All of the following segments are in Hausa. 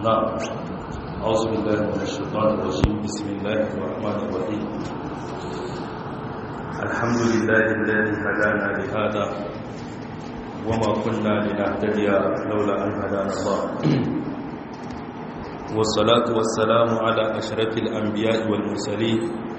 نعم أعوذ بالله من الشيطان الرجيم بسم الله الرحمن الرحيم الحمد لله الذي هدانا لهذا وما كنا لنهتدي لولا أن هدانا الله والصلاة والسلام على أشرف الأنبياء والمرسلين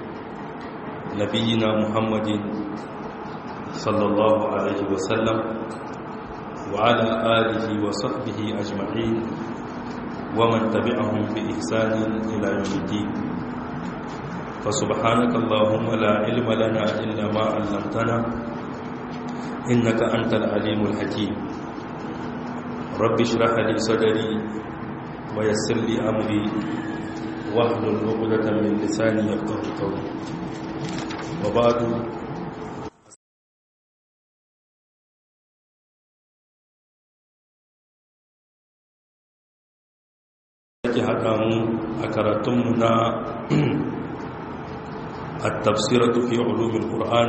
نبينا محمد صلى الله عليه وسلم وعلى آله وصحبه أجمعين ومن تبعهم بإحسان إلى يوم الدين فسبحانك اللهم لا علم لنا إلا ما علمتنا إنك أنت العليم الحكيم رب اشرح لي صدري ويسر لي أمري واحلل عقدة من لساني يفقه قولي وبعد ake haɗa mu a karatunmu na التفسيرة في علوم القرآن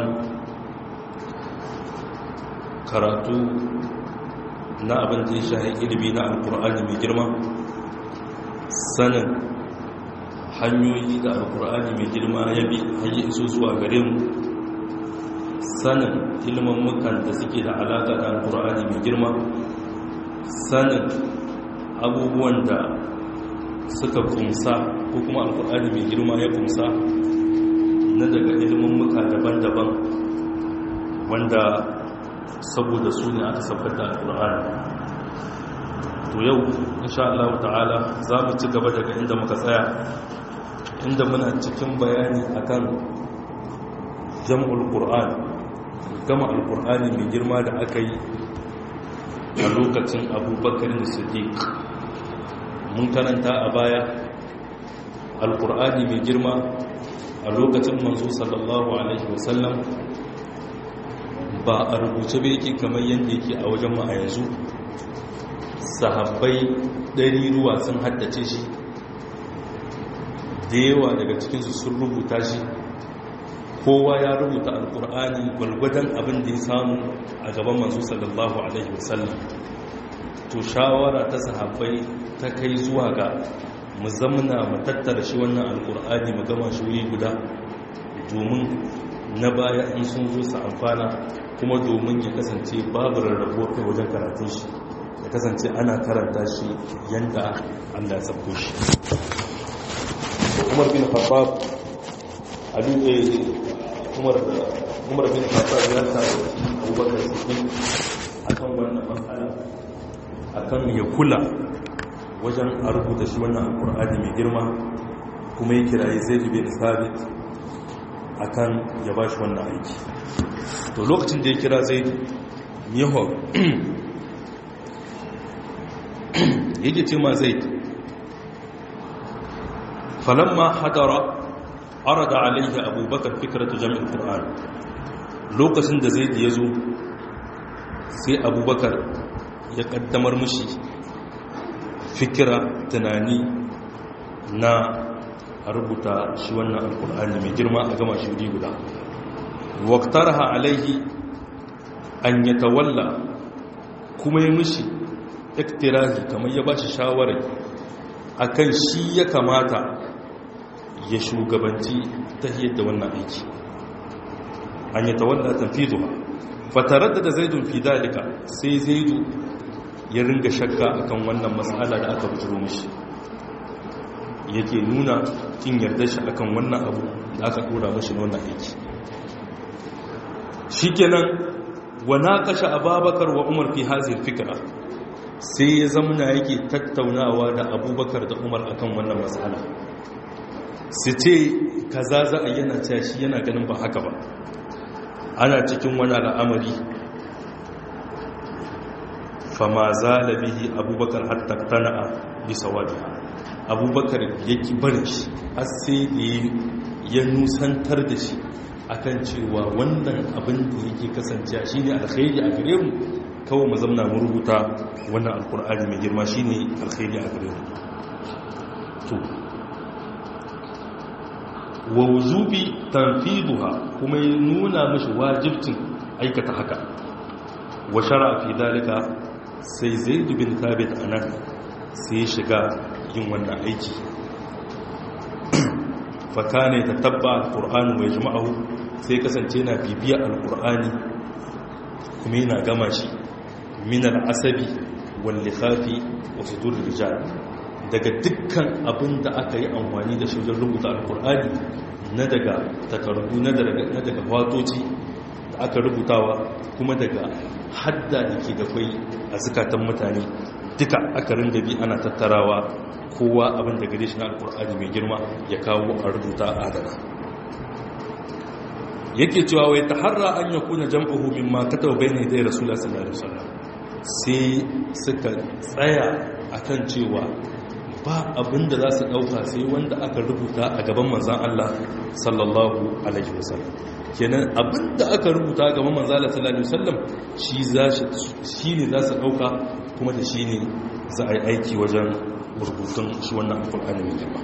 karatu na abin da ya shahi ilimi na alkur'ani mai girma sanin hanyoyi da alkur'ani mai girma ya bi hanyar iso zuwa gare mu sanin ilmammukan da suke da alaƙa da alkur'ani mai girma sanin abubuwan da suka kumsa ko kuma alkur'ani mai girma ya kumsa na daga ilmammuka daban-daban wanda saboda su ne aka saukar da alkur'ani to yau insha Allah ta'ala za mu ci gaba daga inda muka tsaya inda muna cikin bayani akan jam'ul qur'an gama alkur'ani mai girma da aka yi a lokacin abubakar da siddiq mun karanta a baya alkur'ani mai girma a lokacin manzo sallallahu alaihi wasallam ba a rubuce ba yake kamar yadda yake a wajen ma a yanzu sahabbai ɗari ruwa sun haddace shi da yawa daga cikinsu sun rubuta shi kowa ya rubuta alkur'ani gwalgwadon abin da ya samu a gaban manzo sallallahu alaihi wasallam to shawara ta sahabbai ta kai zuwa ga mu zamna mu tattara shi wannan alkur'ani mu gama shi wuri guda domin na baya in sun zo su amfana kuma domin ya kasance babu rarrabuwar kai wajen karatun shi ya kasance ana karanta shi yadda allah ya sabko shi umar bin khattab umar umar bin khattab ya sa abubakar siddiq akan wannan matsala akan ya kula wajen a rubuta shi wannan alkur'ani mai girma kuma ya kiraye zai bin sabit akan ya ba shi wannan aiki to lokacin da ya kira zai yaho yake ce ma zai falamma hadara arada alaihi abubakar fikratu jami'in qur'an lokacin da zai ya zo sai abubakar ya kaddamar mushi fikira tunani na rubuta shi wannan alkur'ani mai girma a gama shi wuri guda waktarha alaihi an ya tawalla kuma ya mishi iktirahi kamar ya bashi shawarar akan shi ya kamata ya shugabanci ta da wannan aiki an ya tawalla tanfiduha fatarar da zaidun fi dalika sai zaidu ya ringa shakka akan wannan matsala da aka bujiro mishi yake nuna kin yarda shi akan wannan abu da aka dora mashi wannan aiki shikenan wa naqasha ababakar wa umar fi hadhihi fikra sai ya zamana yake tattaunawa da abubakar da umar akan wannan matsala su ce kaza za a yana cewa shi yana ganin ba haka ba ana cikin wani al'amari fama zala bihi abubakar hatta tana'a bisa wajiha abubakar ya ki barin shi har sai da ya nusantar da shi akan cewa wannan abin da yake kasance shi ne alkhairi a gare mu kawai mu zamna mu rubuta wannan alkur'ani mai girma shi ne alkhairi a gare mu to wa wujubi tanfiduha kuma ya nuna mashi wajibcin aikata haka wa shara fi dalika sai zaid bin thabit anan sai ya shiga yin wannan aiki fakane ta tabba alƙur'ani mai jima'ahu sai kasance na bibiya alƙur'ani kuma yana gama shi minar asabi wallifafi wasu durin rijal daga dukkan abin da aka yi amfani da shi wajen rubuta alƙur'ani na daga takardu na daga watoci da aka rubutawa kuma daga hadda da ke da kwai a zukatan mutane duka aka rinda bi ana tattarawa kowa abin da gare shi na alkur'ani mai girma ya kawo a rubuta adana yake cewa wai ta harra an ya kuna jam'uhu min ma kata wa bayan idai rasulullah sallallahu alaihi wasallam sai suka tsaya akan cewa ba abin da za su dauka sai wanda aka rubuta a gaban manzan Allah sallallahu alaihi wasallam kenan abin da aka rubuta a gaban manzan Allah sallallahu alaihi wasallam shi ne za su dauka kuma da shi ne za a yi aiki wajen rubutun shi wannan alkur'ani mai girma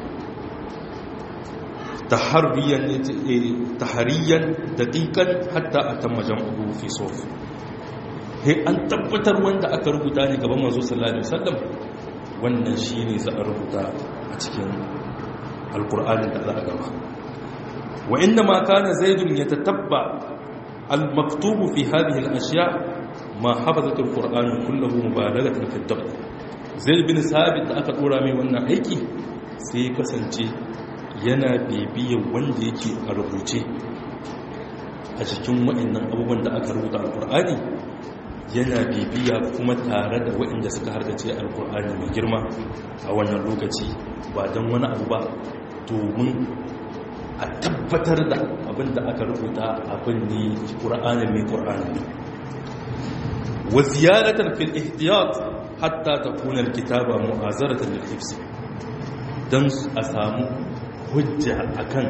tahariyan daƙiƙan hatta a tamma jam'uhu fi sof he an tabbatar wanda aka rubuta ne gaban manzo sallallahu alaihi wasallam wannan shi ne za a rubuta a cikin alkur'ani da za a gaba wa inda ma kana zaidun ya tatabba al-maktubu fi hadhihi al-ashya ma hafazat al-qur'an kulluhu mubalaghatan fi ad zai bin sabit da aka dora mai wannan aiki sai kasance yana bibiyar wanda yake a rubuce a cikin waɗannan abubuwan da aka rubuta alkur'ani yana bibiya kuma tare da waɗanda suka harkace alkur'ani mai girma a wannan lokaci ba don wani abu ba domin a tabbatar da abin da aka rubuta abin ne ƙur'ani mai ƙur'ani wa ziyaratar fil ihtiyat hatta ta kunar kitaba mu'azaratan lil hifz dan a samu hujja akan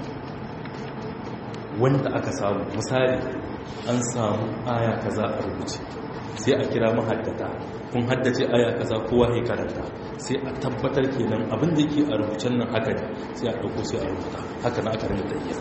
wanda aka samu misali an samu aya kaza a rubuce sai a kira mahaddata kun haddace aya kaza kowa ya karanta sai a tabbatar kenan abin da yake a rubucen nan haka ne sai a dauko sai a rubuta haka na aka rinda tafiya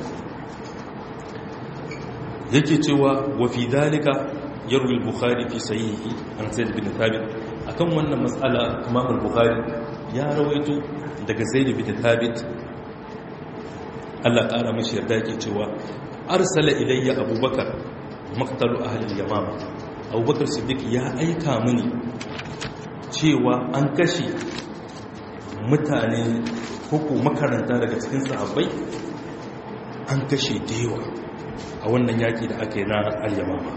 yake cewa wa fi dalika yarwi al-bukhari fi sahihi an zaid bin thabit akan wannan matsala imam al-bukhari ya rawaito daga zaid bin thabit Allah ƙara mashi yarda yake cewa arsala ilayya abubakar maktalu ahli al-yamama abubakar siddiq ya aika mini cewa an kashe mutane ko makaranta daga cikin sahabbai an kashe da yawa a wannan yaki da aka yi na al-yamama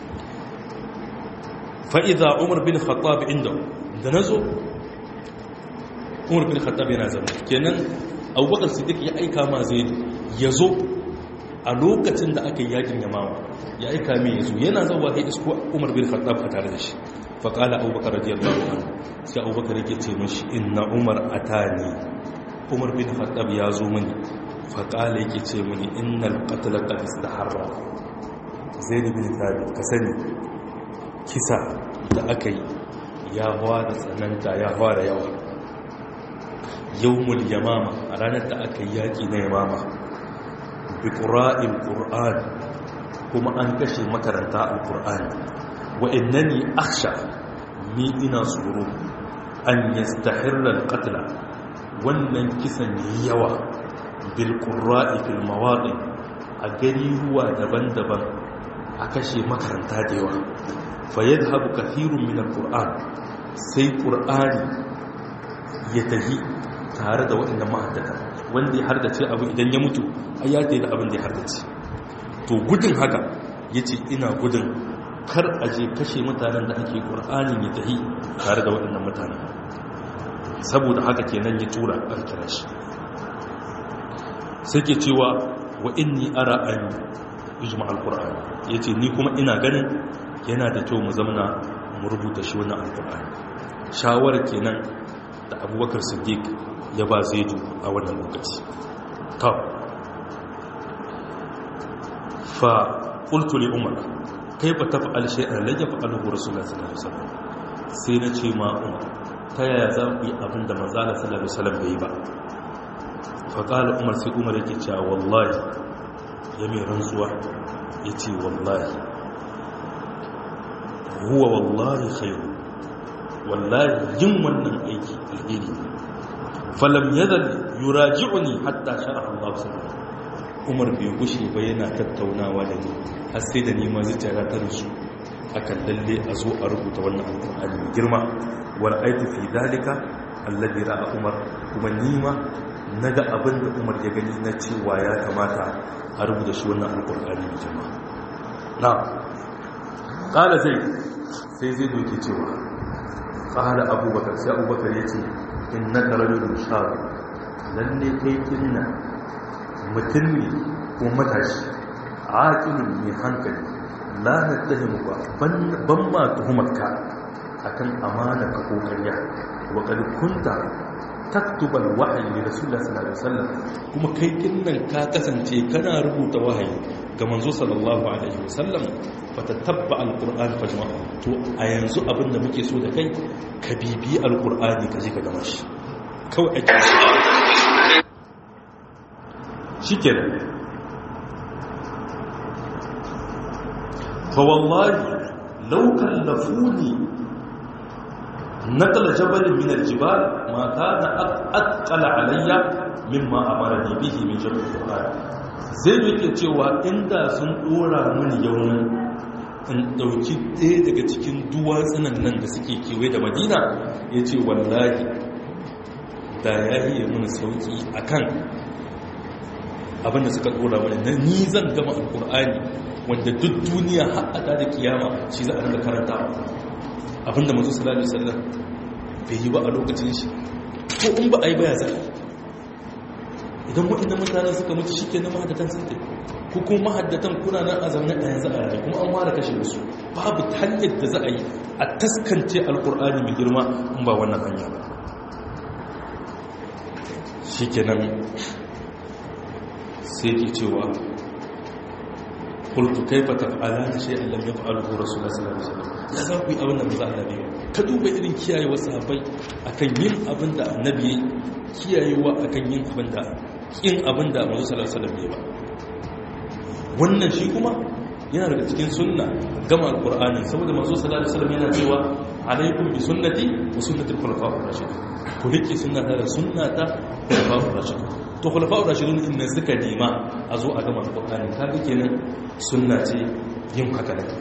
fa'iza umar bin khattab inda da na zo umar bin khattab yana zama kenan abubakar siddiq ya aika ma zai ya zo a lokacin da aka yi yakin yamawa ya aika mai ya zo yana zauwa ya isko umar bin khattab a tare da shi faƙala abubakar radiyallahu anhu sai abubakar yake ce mashi inna umar atani umar bin khattab ya zo mini faƙala yake ce mini innal qatl qad istaharra zaid bin thabit ka sani kisa da aka yi ya fara tsananta ya fara yawa yawmul yamama a ranar da aka yi yaƙi na yamama bi ƙura'in ƙur'an kuma an kashe makaranta al-ƙur'an wa innani aksha ni ina tsoro an yastahirra al-qatla wannan kisan yawa bil ƙura'i fil mawaɗi a gari ruwa daban-daban a kashe makaranta da yawa fayyadhabu kathirun min al-qur'an sai qur'ani ya tahi tare da waɗannan ma'addata wanda ya hardace abu idan ya mutu ai ya da abin da ya hardace to gudun haka yace ina gudun kar a je kashe mutanen da ake qur'ani ya tahi tare da waɗannan mutanen saboda haka kenan ya tura a kira shi sai ke cewa wa inni ara an ijma al-qur'an yace ni kuma ina ganin yana da kyau mu zamana mu rubuta shi wannan alkur'ani shawarar kenan da abubakar siddiq ya ba zaidu a wannan lokaci ta fa qultu li umar kaifa taf'al shay'an la yaf'aluhu rasulullah sallallahu alaihi wasallam sai na ce ma umar ta yaya za ku yi abin da manzo Allah sallallahu alaihi wasallam bai ba fa qala umar sai umar yake cewa wallahi ya mai rantsuwa yace wallahi huwa wallahi khairu wallahi yin wannan aiki alheri falam yadal yuraji'uni hatta sharaha Allah sallallahu Umar bai gushe ba yana tattaunawa da ni har sai da ni ma zuciya ta rusu akan lalle a zo a rubuta wannan alƙur'ani mai girma wal aitu fi dalika alladhi ra'a Umar kuma ni ma naga abin da Umar ya gani na cewa ya kamata a rubuta shi wannan alƙur'ani mai girma na qala zai sai zai doke cewa qala abubakar sai abubakar yace innaka rajulun shab lalle kai kinna mutum ne ko matashi aqilun mai hankali la nattahimu ba ban ma tuhumarka akan amana ka ko ƙarya wa qad kunta taktuba alwahyi li rasulullah sallallahu alaihi wasallam kuma kai kinnan ka kasance kana rubuta wahayi ga manzo sallallahu alaihi wasallam fatatabba alquran fajma'a to a yanzu abinda muke so da kai ka bibi alqurani ka je ka gama shi kawai ake shikenan fa wallahi law kallafuni نقل جبل من الجبال ما كان أثقل علي مما أمرني به من جبل القرآن zai yake cewa inda sun dora mini yaunin in dauki ɗaya daga cikin duwatsunan nan da suke kewaye da madina ya ce wallahi da ya yi mini sauki a kan abinda suka dora mini na ni zan gama alkur'ani wanda duk duniya haɗa da kiyama shi za a rinka karanta abinda mazu sallallahu alaihi wasallam bai yi ba a lokacin shi ko in ba a yi baya zai idan waɗanda mutane suka mutu shi ke na mahaddatan sun tafi ko kuma mahaddatan kuna nan a zaune a yanzu a rayu kuma an ware kashe wasu babu hanyar da za a yi a taskance alkur'ani mai girma in ba wannan hanya ba shi ke nan sai ke cewa kultu kaifa taf'alana shay'an lam yaf'alhu rasulullah sallallahu alaihi wasallam ya za ku yi abin da maza annabi ka duba irin kiyayewa sahabbai akan yin abin da annabi yayi kiyayewa akan yin abin da kin abin da manzo sallallahu alaihi wasallam ya ba wannan shi kuma yana daga cikin sunna gama alqur'ani saboda manzo sallallahu alaihi wasallam yana cewa alaikum bi sunnati wa sunnati al-khulafa'ir rashidin ku rike sunnata da sunnata khulafa'ir rashidin to khulafa'ur rashidun inna suka nema a zo a gama alqur'ani kaga kenan sunna ce yin haka da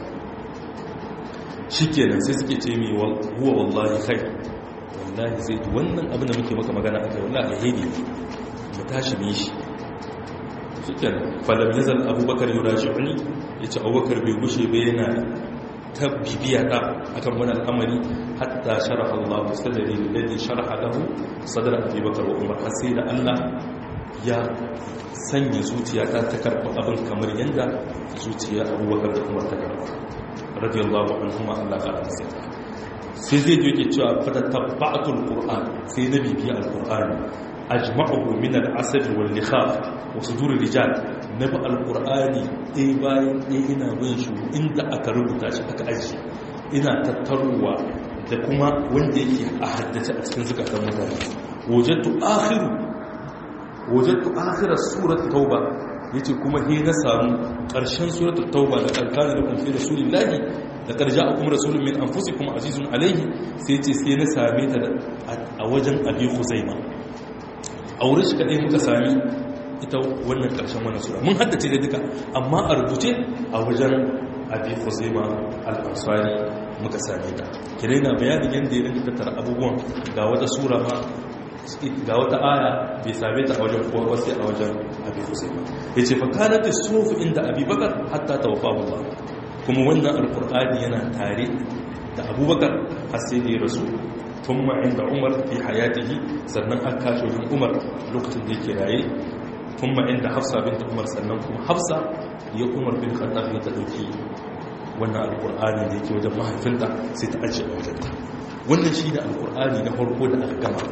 shikenan sai suke ce mi huwa wallahi khair wallahi zai wannan abin da muke maka magana akai wallahi alheri mu tashi mu yi shi shikenan falam yazal abubakar yuraji'uni yace abubakar bai gushe ba yana ta bibiya ta akan wani al'amari hatta sharaha Allah sadari alladhi sharaha lahu sadra Abi Bakar wa Umar har sai da Allah ya sanya zuciya ta ta karɓi abin kamar yadda zuciya abubakar da kuma ta karɓa radiyallahu anhuma Allah ka da sai sai zai yi yake cewa fata tabba'atul qur'an sai na bibiya alqur'ani ajma'uhu min al-asad wal likhaf wa sudur rijal na bi alqur'ani dai bayan dai ina bin shi inda aka rubuta shi aka ajiye ina tattaruwa da kuma wanda yake a haddace a cikin zukatan mutane wajadtu akhiru wajattu akhirar surat tauba yace kuma he na samu karshen suratul tauba da kalkana da kun fi rasulillahi da karja akum rasulun min anfusikum azizun alaihi sai yace sai na same ta a wajen abi khuzaima a wurin shi kadai muka sami ita wannan karshen wannan sura mun haddace da duka amma a rubuce a wajen abi khuzaima al-ansari muka same ta kire na bayanin yanda ya rinka tattara abubuwan ga wata sura ma ga wata aya bai same ta a wajen kowa wasu a wajen abi husayn ya ce fakanat sufu inda abi bakar hatta tawaffahu Allah kuma wannan alqur'ani yana tare da abubakar har sai da ya rasu thumma inda umar fi hayatihi sannan an kashe wajen umar lokacin da yake raye thumma inda hafsa bint umar sannan kuma hafsa ya umar bin khattab ya ta dauki wannan alqur'ani da yake wajen mahaifinta sai ta ajiye a wajenta wannan shi ne alqur'ani na farko da aka gama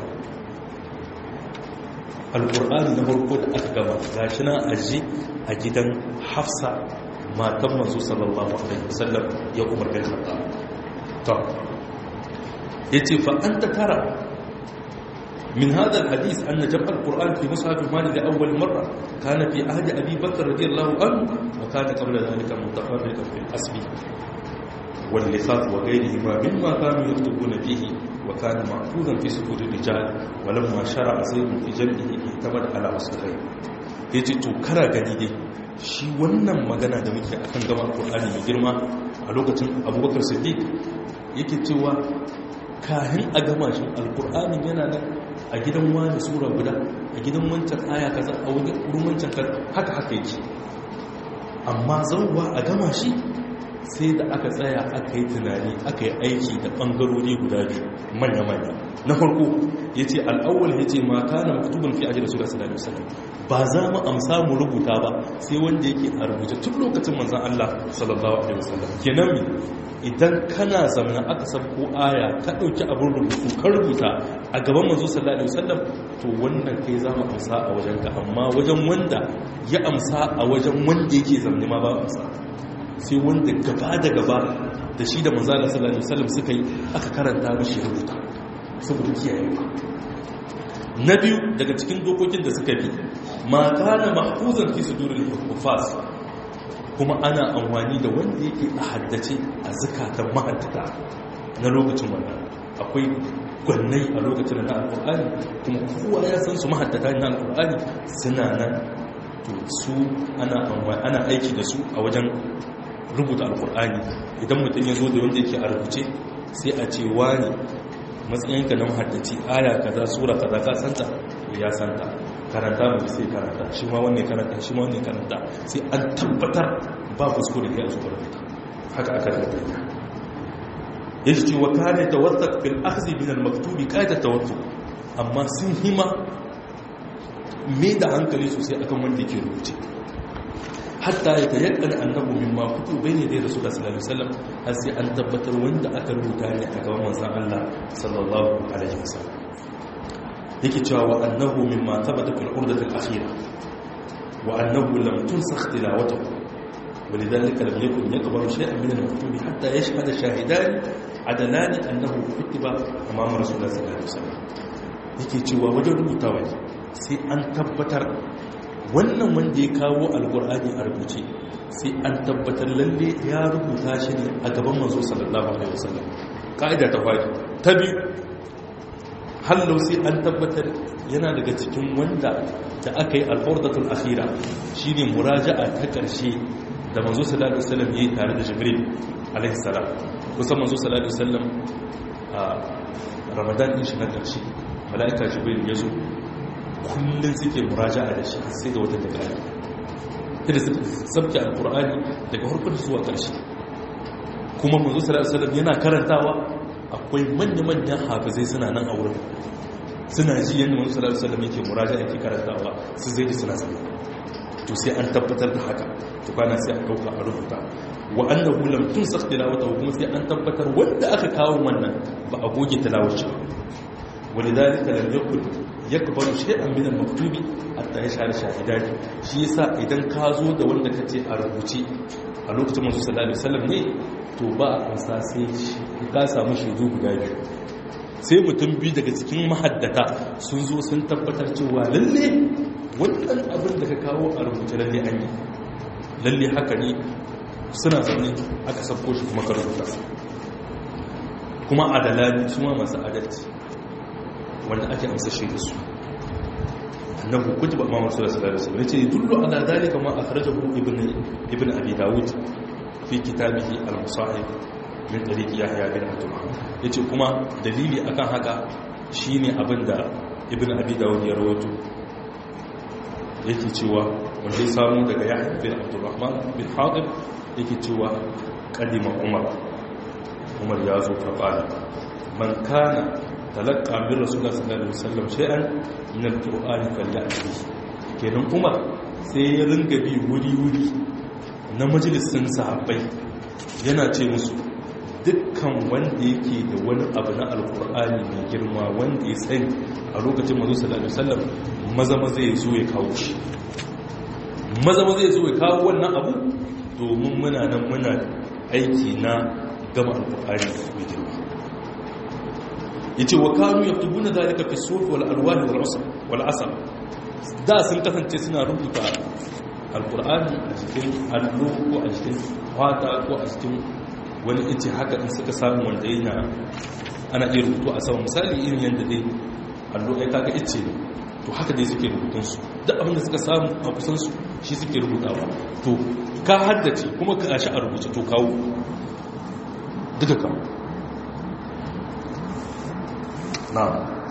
alƙur'ani na farko da aka gaba ga shi na aji a gidan hafsa matan masu sallallahu alaihi wasallam ya umar bin khattab to yace fa anta tara من هذا الحديث أن جمع القرآن في مصحف مالك لأول مرة كان في عهد أبي بكر رضي الله عنه وكان قبل ذلك متفرقا في الحسب واللخاف وغيرهما مما كانوا يكتبون فيه wa kana mahfuzan fi sudur rijal walamma shara'a zaidun fi jam'ihi ihtamad ala wasfai yace to kara gani dai shi wannan magana da muke akan gama alqur'ani mai girma a lokacin abubakar siddiq yake cewa kahin a gama shi alqur'ani yana nan a gidan wani sura guda a gidan wancan aya kaza a wurin wancan kaza haka haka yake amma zauwa a gama shi sai da aka tsaya aka yi tunani aka yi aiki da ɓangarori guda biyu manya-manya na farko ya ce al'awwal ya ce mata na maktubin fi ajiyar sura sallallahu alaihi ba za mu amsa mu rubuta ba sai wanda yake a rubuce tun lokacin manzan Allah sallallahu alaihi wasallam kenan mi idan kana zamana aka sabko aya ka ɗauki abin rubutu ka rubuta a gaban manzo sallallahu alaihi wasallam to wannan kai za mu amsa a wajen ka amma wajen wanda ya amsa a wajen wanda yake zamani ma ba amsa sai wanda gaba da gaba da shi da manzala sallallahu alaihi wasallam suka yi aka karanta mishi rubuta saboda kiyaye ba na biyu daga cikin dokokin da suka bi ma kana mahfuzan fi suduril hufaz kuma ana amfani da wanda yake a haddace a zakatan mahaddata na lokacin wannan akwai gwannai a lokacin na alkur'ani kuma kowa ya san su mahaddata na alkur'ani suna nan to su ana aiki da su a wajen rubuta alkur'ani idan mutum ya zo da wanda yake a rubuce sai a ce wani matsayinka na mahaddaci aya kaza sura kaza ka santa ya santa karanta mai sai karanta shi ma wanne karanta shi ma wanne karanta sai an tabbatar ba kuskure ya zo rubuta haka aka rubuta ya ce wa kane tawassaq fil akhdhi min al maktubi qaida tawassuk amma sun hima me da hankali sosai akan wanda yake rubuce hatta ya tayakkana annabu mimma kutu bayne da rasul sallallahu alaihi wasallam har sai an tabbatar wanda aka rubuta ne a gaban manzon Allah sallallahu alaihi wasallam yake cewa wa annahu mimma thabata fil urdati al akhira wa annahu lam tunsakh tilawatuhu ولذلك لم يكن يقبل شيئا من المكتوب حتى يشهد شاهدان عدلان انه كتب امام رسول الله صلى الله عليه وسلم yake cewa wajen rubutawa sai an tabbatar wannan wanda ya kawo alkur'ani a rubuce sai an tabbatar lalle ya rubuta shi ne a gaban manzo sallallahu alaihi wasallam ka'ida ta fadi ta biyu hallau sai an tabbatar yana daga cikin wanda da aka yi alfardatul akhira shine muraja'a ta karshe da manzo sallallahu alaihi wasallam yayi tare da jibril alaihi salam kusan manzo sallallahu alaihi wasallam a ramadan din shi na karshe mala'ika jibril ya zo kullum suke muraja'a da shi sai da wata takara da su sabke alkur'ani daga harkar zuwa ƙarshe kuma manzo sallallahu alaihi wasallam yana karantawa akwai manya-manyan hafizai suna nan a wurin suna ji yadda manzo sallallahu alaihi wasallam yake muraja'a yake karantawa su zai ji suna sani to sai an tabbatar da haka to kana sai a dauka a rubuta wa annahu lam tunsakh tilawatahu kuma sai an tabbatar wanda aka kawo wannan ba a goge tilawar shi ولذلك لم يكن يقبل شيئا من المكتوب حتى يشهد شاهدان shi yasa idan ka zo da wanda kace a rubuce a lokacin manzo sallallahu alaihi wasallam ne to ba a sa sai ka samu shaidu guda biyu sai mutum biyu daga cikin mahaddata sun zo sun tabbatar cewa lalle wannan abin da ka kawo a rubuce lalle an yi lalle haka ne suna zaune aka sabko shi kuma ka rubuta kuma adalani su ma masu adalci wanda ake amsa shi da su annahu kutiba ma rasul sallallahu alaihi wasallam yace dullu ala dalika ma akhrajahu ibn ibn abi daud fi kitabihi al-musahib min tariqi yahya bin abdullah yace kuma dalili akan haka shine abinda ibn abi daud ya rawaito yake cewa wanda ya samu daga yahya bin abdurrahman bin hadir yake cewa kadima umar umar ya zo fa qala man kana talaka min rasulullah sallallahu alaihi wasallam shay'an min alqur'ani falyati kenan umar sai ya ringa bi wuri wuri na majalisin sahabbai yana ce musu dukkan wanda yake da wani abu na alqur'ani mai girma wanda ya sani a lokacin manzo sallallahu alaihi wasallam maza maza ya zo ya kawo shi maza maza ya zo ya kawo wannan abu domin muna nan muna aiki na gama alqur'ani mai girma yace wa kanu yaktubuna zalika fi suf wal alwan wal asr wal asr da sun kasance suna rubuta alqur'ani a cikin allo ko a cikin fata ko a cikin wani ice haka in suka samu wanda yana ana iya rubutu a sama misali irin yadda dai allo ai kaga icce ne to haka dai suke rubutunsu duk abin da suka samu a kusansu shi suke rubutawa to ka haddace kuma ka gashi a rubuce to kawo duka kawo na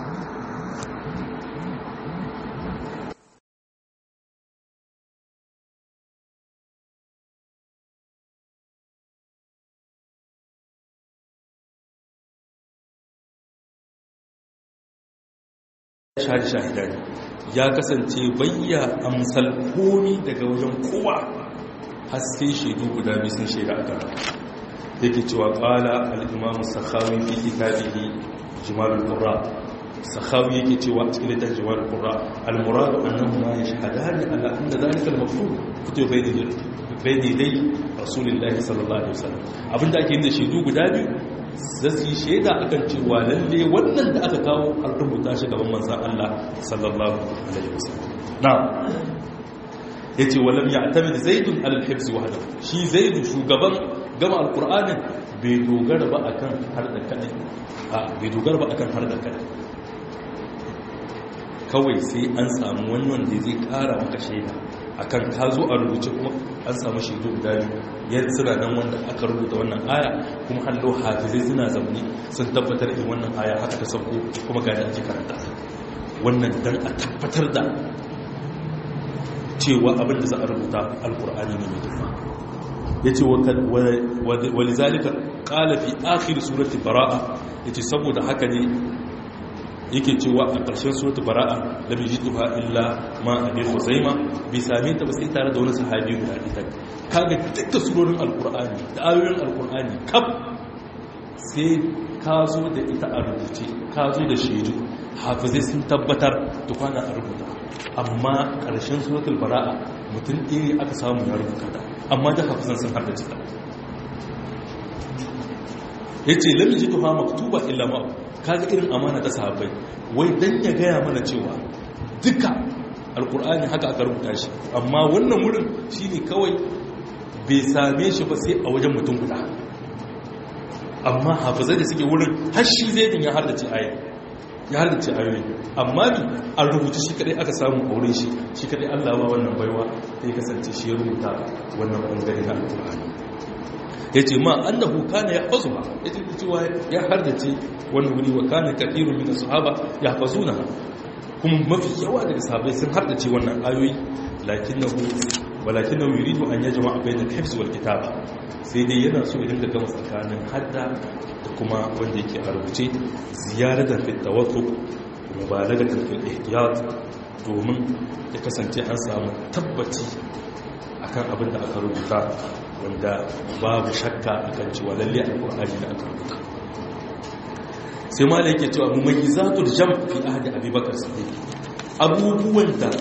shahadi shahidani ya kasance bayya amsal komi daga wajen kowa har sai shaidu guda biyu sun shaida a kan yake cewa qala al-imam sakhawi fi kitabihi jumal al-qurra sakhawi yake cewa cikin littafin jumal al-qurra al-murad annahu ma yashhadani ala anna dhalika al-mafruḍ kutub bayni bayni dai rasulullahi sallallahu alaihi wasallam abinda ake yin da shaidu guda biyu zasu yi shaida akan cewa lalle wannan da aka kawo an rubuta shi gaban manzon Allah sallallahu alaihi wasallam na'am yace walam ya'tamid zaidun al-hifz wahdahu shi zaidu shugaban gama alqur'anin bai dogara ba akan har da kadai a bai dogara ba akan har da kadai kawai sai an samu wani wanda zai kara maka shaida akan ka zo a rubuce kuma an samu shaidu guda biyu yadda suna nan wanda aka rubuta wannan aya kuma hallo hafizai suna zaune sun tabbatar da wannan aya haka ta sauko kuma ga da ake karanta wannan dan a tabbatar da cewa abin da za a rubuta alkur'ani ne mai girma ya ce walizalika ƙala fi akhir surati bara'a ya ce saboda haka ne yake cewa a ƙarshen surati bara'a da bai jituha illa ma abin huzaima bai same ta ba sai tare da wani sahabi guda ita kaga duka surorin alkur'ani da ayoyin alkur'ani kaf sai ka zo da ita a rubuce ka zo da shaidu hafizai sun tabbatar da kwana a rubuta amma ƙarshen suratul bara'a mutum ɗaya aka samu ya rubuta ta amma da hafizan sun har da cita ya ce lamin ji tuha maktuba illa ma kaga irin amana ta sahabbai wai dan ya gaya mana cewa duka alkur'ani haka aka rubuta shi amma wannan wurin shine kawai bai same shi ba sai a wajen mutum guda amma hafizai da suke wurin har shi zai din ya har da ci aya ya halarci ayoyi amma bi an rubuta shi kadai aka samu a wurin shi shi kadai Allah ba wannan baiwa ta yi kasance shi ya rubuta wannan bangare na alƙur'ani ya ce ma annahu kana ya fasu ba ya ce cewa ya hardace wannan wuri wa kana kadirun min sahaba ya fasuna kuma mafi yawa daga sahabbai sun hardace wannan ayoyi lakinnahu walakinahu yuridu an yajma'a bayna al-hifz wal kitaba sai dai yana so ya dinga gama tsakanin hadda da kuma wanda yake a rubuce ziyaratan fi tawassuk mubalagatan fil ihtiyat domin ya kasance an samu tabbaci akan abin da aka rubuta wanda babu shakka akan cewa lalle alqur'ani da aka rubuta sai ma yake cewa mumayyizatul jam fi ahdi abubakar siddiq abubuwan da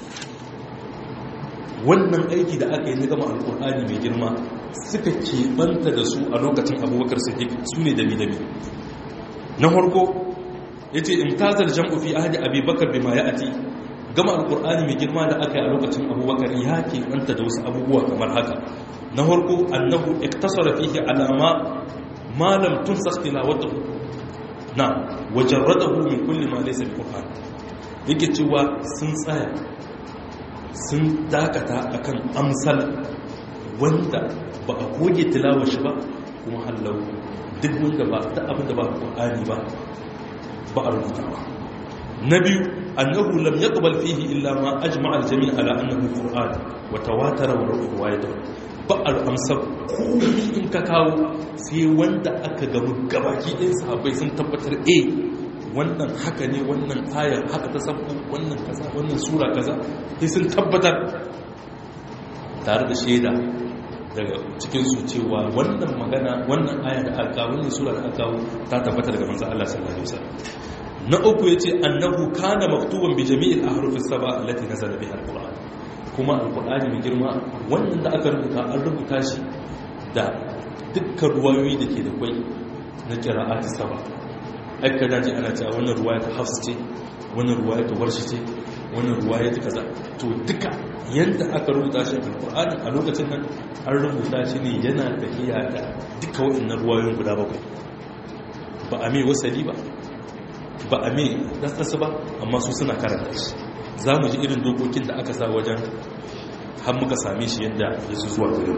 wannan aiki da aka yi na gama alkur'ani mai girma suka keɓanta da su a lokacin abubakar siddiq su ne dami-dami na harko ya ce imtazar jam'u fi ahadi abubakar bai ma ya ati gama alkur'ani mai girma da aka yi a lokacin abubakar ya keɓanta da wasu abubuwa kamar haka na harko annahu iktasara fihi alama malam tun sakila wata na wajen radahu min kulli ma laysa alqur'an yake cewa sun tsaya sun dakata akan amsal wanda ba a goge tilawar shi ba kuma hallau duk wanda ba ta abin da ba ƙwa'ani ba ba a rubuta ba na biyu annahu lam yaqbal fihi illa ma ajma al-jami' ala annahu qur'an wa tawatara wa riwayatu ba al-amsa komai in ka kawo sai wanda aka gamu gabaki ɗin sahabbai sun tabbatar eh wannan haka ne wannan ayar haka ta sabko wannan kaza wannan sura kaza sai sun tabbatar tare da shaida daga cikin su cewa wannan magana wannan aya da aka wannan sura da aka ta tabbata daga manzon Allah sallallahu alaihi wasallam na uku yace annahu kana maktuban bi jami'il ahruf as-sab'a allati nazala biha al-qur'an kuma al-qur'ani mai girma wannan da aka rubuta an rubuta shi da dukkan ruwayoyi da ke da kwai na qira'ati sab'a aka dace ana cewa wannan ruwaya ta hafs ce wannan ruwaya ta warshi ce wannan ruwaya ta kaza to duka yadda aka rubuta shi alqur'ani a lokacin nan an rubuta shi ne yana tafiya da duka waɗannan ruwayoyin guda bakwai ba a mai wasali ba ba a mai ɗanɗansa ba amma su suna karanta shi za mu ji irin dokokin da aka sa wajen har muka same shi yadda ya su zuwa gare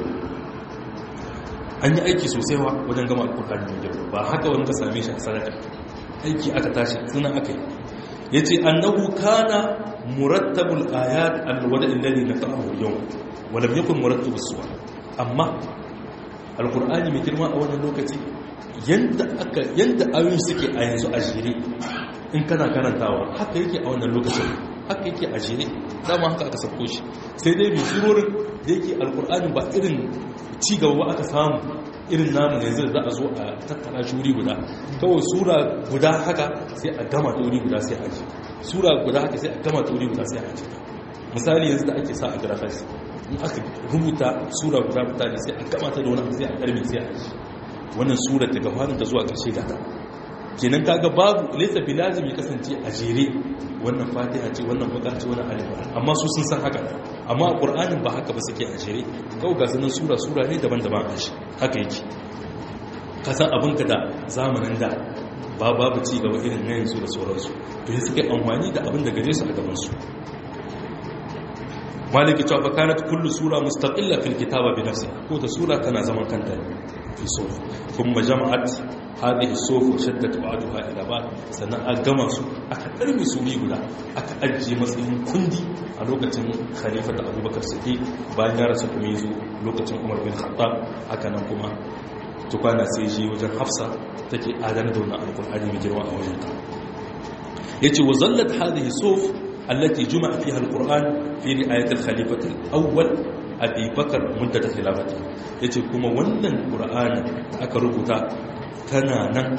an yi aiki sosai wa wajen gama alkur'ani mai girma ba haka wani ka same shi a sadaka aiki aka tashi suna aka yi ya ce annahu kana murattabul ayat alwada illani na ta'ahu yau walam yakun murattabus suwa amma alkur'ani mai girma a wannan lokaci yadda aka yadda ayoyi suke a yanzu a jere in kana karantawa haka yake a wannan lokacin haka yake a jere dama haka aka sako shi sai dai mai surorin da yake alkur'ani ba irin cigaba aka samu irin namu yanzu da za a zo a tattara shi wuri guda kawai sura guda haka sai a gama ta wuri guda sai a ji sura guda haka sai a gama ta wuri guda sai a ji misali yanzu da ake sa a grafis in aka rubuta sura guda mutane sai a gama ta da wani sai a karmi sai a ji wannan sura daga farin ta zuwa ƙarshe gata kenan kaga babu laysa bi lazim ya kasance a jere wannan fatiha ce wannan bakar ce wannan alif amma su sun san haka amma a qur'anin ba haka ba suke a jere kawai ga sunan sura sura ne daban-daban a shi haka yake ka san abin ka da zamanin da ba babu ci gaba irin na yanzu da sauransu to sai suka yi amfani da abin da gare su a gaban su maliki cewa fa kanat kullu sura mustaqilla fil kitaba bi nafsiha ko da sura tana zaman kanta fi suf kuma jama'at hadhihi suf wa shaddat ba'daha ila ba'd sannan a gama su aka karbi su bi guda aka ajiye matsayin kundi a lokacin khalifa da Abubakar Siddiq bayan ya rasu kuma yazo lokacin Umar bin Khattab haka nan kuma tukwana sai shi wajen Hafsa take adana da wannan alqur'ani mai girma a wajen ta yace wa zallat hadhihi suf التي جمع فيها القرآن في رعاية الخليفة الأول أبي بكر مدة خلافته yace kuma wannan Qur'ani da aka rubuta tana nan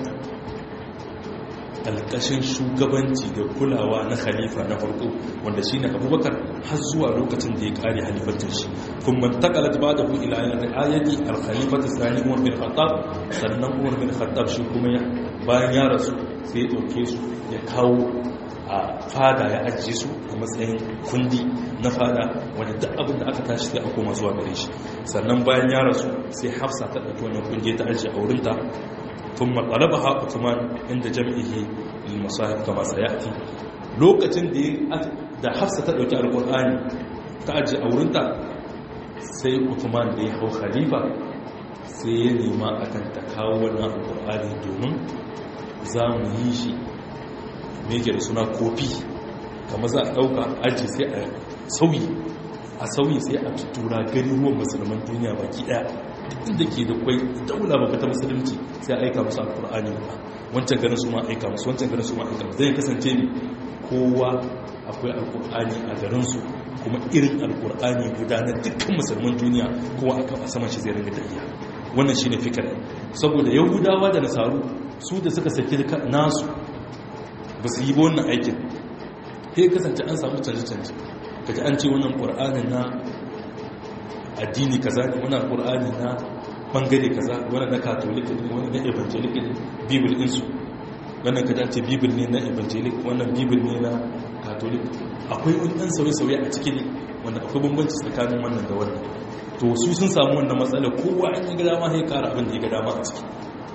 alƙashin shugabanci da kulawa na khalifa na farko wanda shine Abubakar har zuwa lokacin da ya kare halifatin shi kuma taqalat ba'dahu ila ri'ayati al-khalifati thani Umar bin Khattab sannan Umar bin Khattab shi kuma bayan ya rasu sai ya dauke su ya kawo a fada ya ajiye su a matsayin kundi na fada wanda duk abin da aka tashi sai a koma zuwa gare shi sannan bayan ya rasu sai hafsa ta ɗauki wannan kungiya ta ajiye a wurinta tun matsalaba ha uthman inda jam'ihi masahib kama sayati lokacin da da hafsa ta ɗauki alƙur'ani ta ajiye a wurinta sai uthman da ya hau khalifa sai ya nema akan ta kawo wannan alƙur'ani domin za mu yi shi me yake da suna kofi kama za a ɗauka aji sai a sauyi a sauyi sai a tuttura gani ruwan musulman duniya baki ɗaya inda ke da kwai daula ba ta musulunci sai a aika musu alkur'ani ba wancan ganin su ma aika musu wancan ganin su ma aika musu zai kasance ne kowa akwai alkur'ani a garinsu kuma irin alkur'ani guda na dukkan musulman duniya kowa aka a saman shi zai ringa tafiya wannan shine fikir saboda yahudawa da nasaru su da suka saki nasu ba su yi ba wannan aikin sai kasance an samu canje-canje kaji an ce wannan ƙur'anin na addini kaza ne wannan ƙur'ani na bangare kaza wannan na katolik ne wannan na evangelic ne bibil ɗinsu wannan kaji an ce bibil ne na evangelic wannan bibil ne na katolik akwai wani ɗan sauye-sauye a ciki ne wanda akwai bambanci tsakanin wannan da wannan to su sun samu wannan matsala kowa an yi gada ma ya kara abin da ya gada ma a ciki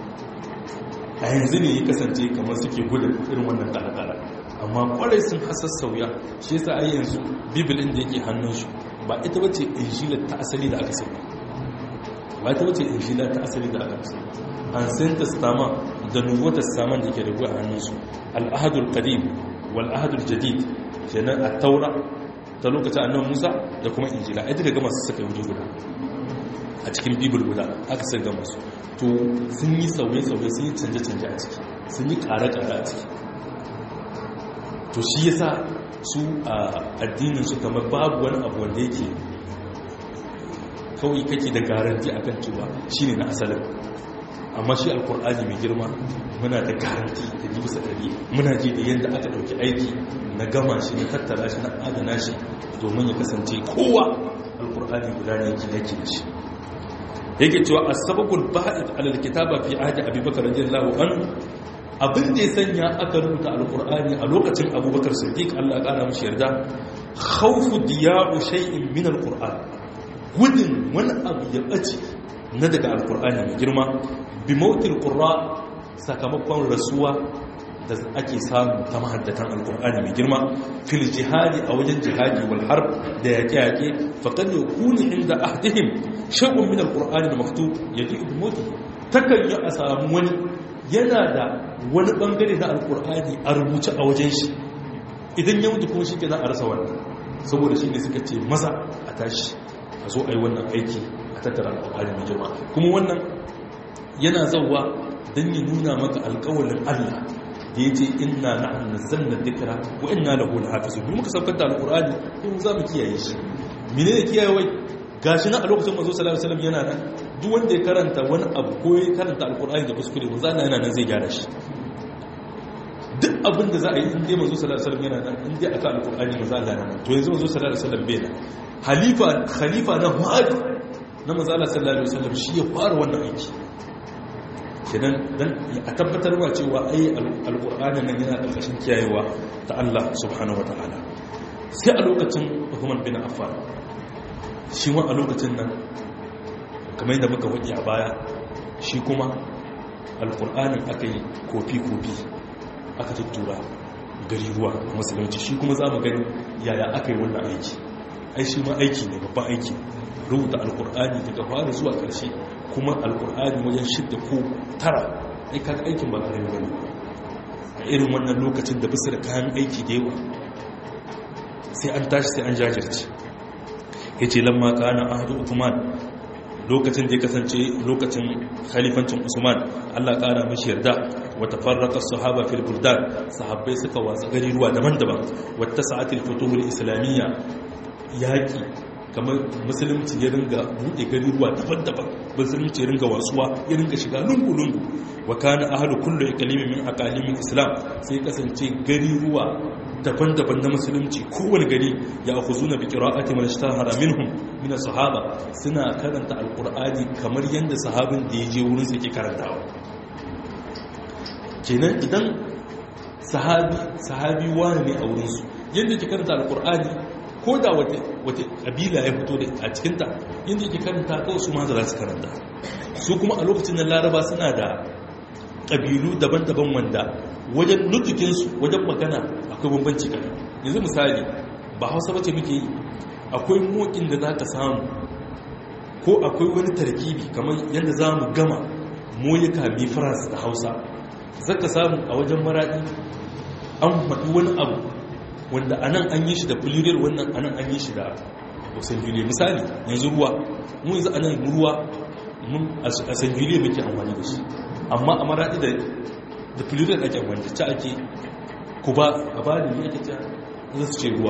a yanzu ne ya kasance kamar suke gudun irin wannan kala-kala amma kwarai sun hasar sauya shi yasa ai yanzu bibilin da yake hannun shi ba ita bace injilar ta asali da aka sani ba ita bace injilar ta asali da aka sani an san testama da nuwata saman da ke da a hannun su al-ahadul qadim wal ahadul jadid kenan at-taura ta lokacin annabi Musa da kuma injila ai duka gama su saka wuri guda a cikin bibil guda aka sai gama su to sun yi sauye-sauye sun yi canje-canje a ciki sun yi ƙare-ƙare a ciki to shi yasa su a addininsu kamar babu wani abu wanda yake kawai kake da garanti a kan cewa shi ne na asalin amma shi alkur'ani mai girma muna da garanti da ji bisa ɗari muna ji da yadda aka ɗauki aiki na gama shi na tattara shi na adana shi domin ya kasance kowa alkur'ani guda ne yake yake da shi yake cewa asbabul ba'id alal kitaba fi ahdi abubakar radiyallahu anhu abin da ya sanya aka rubuta alqur'ani a lokacin abubakar siddiq Allah ya kara mishi yarda khawfu diya'u shay'in min alqur'an gudun wani abu ya bace na daga alqur'ani mai girma bi mautil qurra sakamakon rasuwa da ake samu ta mahaddatan alkur'ani mai girma fil jihadi a wajen jihadi wal harb da yaƙe-yaƙe faqad yakunu inda ahdihim shay'un min alqur'ani da maktub yaji ibn mawt takan yi a samu wani yana da wani bangare na alkur'ani a rubuce a wajen shi idan ya mutu kuma shi ke za a rasa wannan saboda shi ne suka ce maza a tashi a zo a yi wannan aiki a tattara alkur'ani mai girma kuma wannan yana zauwa don ya nuna maka alkawalin allah da ya ce ina na'an nazzalna dhikra wa inna lahu lahafizun mu muka saukar da alqur'ani ko za mu kiyaye shi menene kiyaye wai gashi nan a lokacin manzo sallallahu alaihi wasallam yana nan duk wanda ya karanta wani abu ko ya karanta alqur'ani da kuskure manzo Allah yana nan zai gyara shi duk abin da za a yi in dai manzo sallallahu alaihi wasallam yana nan in dai aka alqur'ani manzo Allah yana nan to yanzu manzo sallallahu alaihi wasallam bai nan halifa khalifa na Muhammad na manzo Allah sallallahu alaihi wasallam shi ya fara wannan aiki kenan dan a tabbatar wa cewa ai alqur'ani nan yana karkashin kiyayewa ta Allah subhanahu wataala sai a lokacin Uthman bin Affan shi ma a lokacin nan kamar yadda muka wadi a baya shi kuma alqur'anin aka yi kofi kofi aka tuttura gari ruwa musulunci shi kuma za mu gani yaya aka yi wannan aiki ai shi ma aiki ne babban aiki rubuta alkur'ani daga fara zuwa ƙarshe kuma alkur'ani wajen shidda ko tara ai kaga aikin ba kare bane a irin wannan lokacin da bisa da kayan aiki da yawa sai an tashi sai an jajirce yace lamma kana ahdu uthman lokacin da ya kasance lokacin khalifancin usman Allah kara mishi yarda wa tafarraqa as-sahaba fil buldan sahabbai suka watsa gari ruwa daban-daban wa tasa'atil futuhul islamiyya yaki kamar musulunci ya ringa buɗe gari ruwa daban-daban musulunci ya ringa wasuwa ya ringa shiga lungu-lungu wa kana ahlu kullu iqlimin min aqalimin islam sai kasance gari ruwa daban-daban na musulunci kowane gari ya akhuzuna bi qira'ati man ishtahara minhum min sahaba suna karanta alqur'ani kamar yanda sahabin da ya je wurin sa ke karantawa kenan idan sahabi sahabi wani ne a wurin su yanda ke karanta alqur'ani ko da wata ƙabila ya fito da a cikinta yadda yake karanta kawai su ma za su karanta su kuma a lokacin da laraba suna da ƙabilu daban-daban wanda wajen nutukinsu wajen magana akwai bambanci kan yanzu misali ba hausa bace muke yi akwai mokin da za ka samu ko akwai wani tarkibi kamar yadda za mu gama moyika bi faransa da hausa za ka samu a wajen maraɗi an faɗi wani abu wanda anan an yi shi da plural wannan anan an yi shi da singular misali yanzu ruwa mu yanzu anan ruwa mun a singular muke amfani da shi amma a maradi da da plural ake amfani da ta ake ku ba a ba da yake ta za su ce ruwa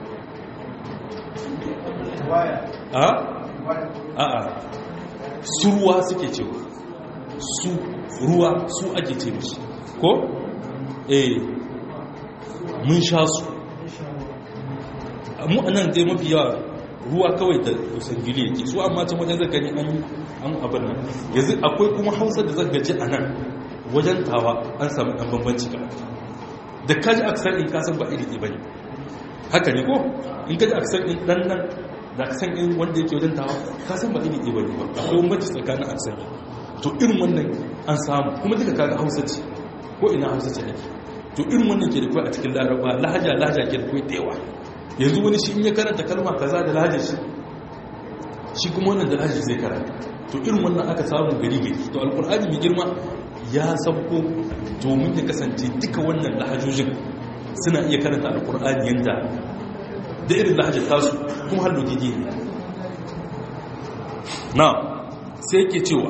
a a a su ruwa suke cewa su ruwa su ake ce mishi ko eh mun sha su mu a nan dai mafi yawa ruwa kawai da sangili yake su amma can wajen zagani an an abin nan yanzu akwai kuma hausa da zagaji a nan wajen tawa an samu ɗan bambanci ka da kaji aksar in kasan ba iri ba ne haka ne ko in kaji aksar in ɗan nan da aksar in wanda yake wajen tawa kasan ba iri ba ne ba akwai bambanci tsakanin aksar to irin wannan an samu kuma duka kaga hausa ce ko ina hausa ce nake to irin wannan ke da kai a cikin laraba lahaja lahaja ke da kai da yawa yanzu wani shi in ya karanta kalma kaza da lahajar shi shi kuma wannan da lahajar zai karanta to irin wannan aka samu gari gari to alkur'ani mai girma ya sauko domin ya kasance duka wannan lahajojin suna iya karanta alkur'ani yanda da irin lahajar tasu kuma har logigi ne na sai ke cewa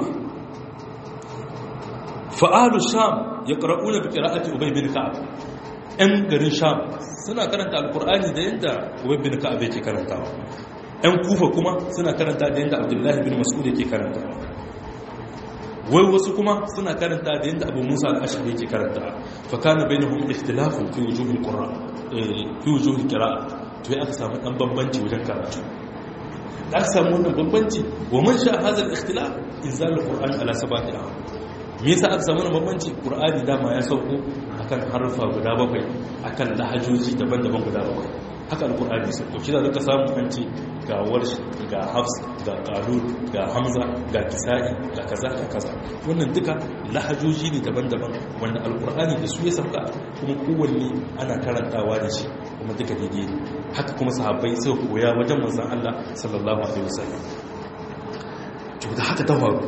fa'alu sham ya ƙara'una bi ƙira'ati ubay bin ka'ab ‘yan garin sham suna karanta alkur'ani da yadda ubay bin ka'ab yake karantawa ‘yan kufa kuma suna karanta da yadda abdullahi bin mas'ud yake karantawa wai wasu kuma suna karanta da yadda abu musa al'ashari yake karantawa fa kana bainahum ikhtilafun fi wujuhil qur'an fi wujuhil qira'a to ya aka samu dan bambanci wajen karatu da aka samu wannan bambanci wa man sha hadha al-ikhtilaf inzal al-qur'an ala sabati me yasa aka samu bambanci qur'ani dama ya sauko akan harfa guda bakwai akan lahajoji daban-daban guda bakwai haka alkur'ani sun ɗauki da zaka samu an ce ga warshi ga hafs ga kalun ga hamza ga kisa'i ga kaza ga kaza wannan duka lahajoji ne daban-daban wanda alkur'ani da su ya sauka kuma kowanne ana karantawa da shi kuma duka daidai ne haka kuma sahabbai suka koya wajen manzon Allah sallallahu alaihi wasallam to da haka ta faru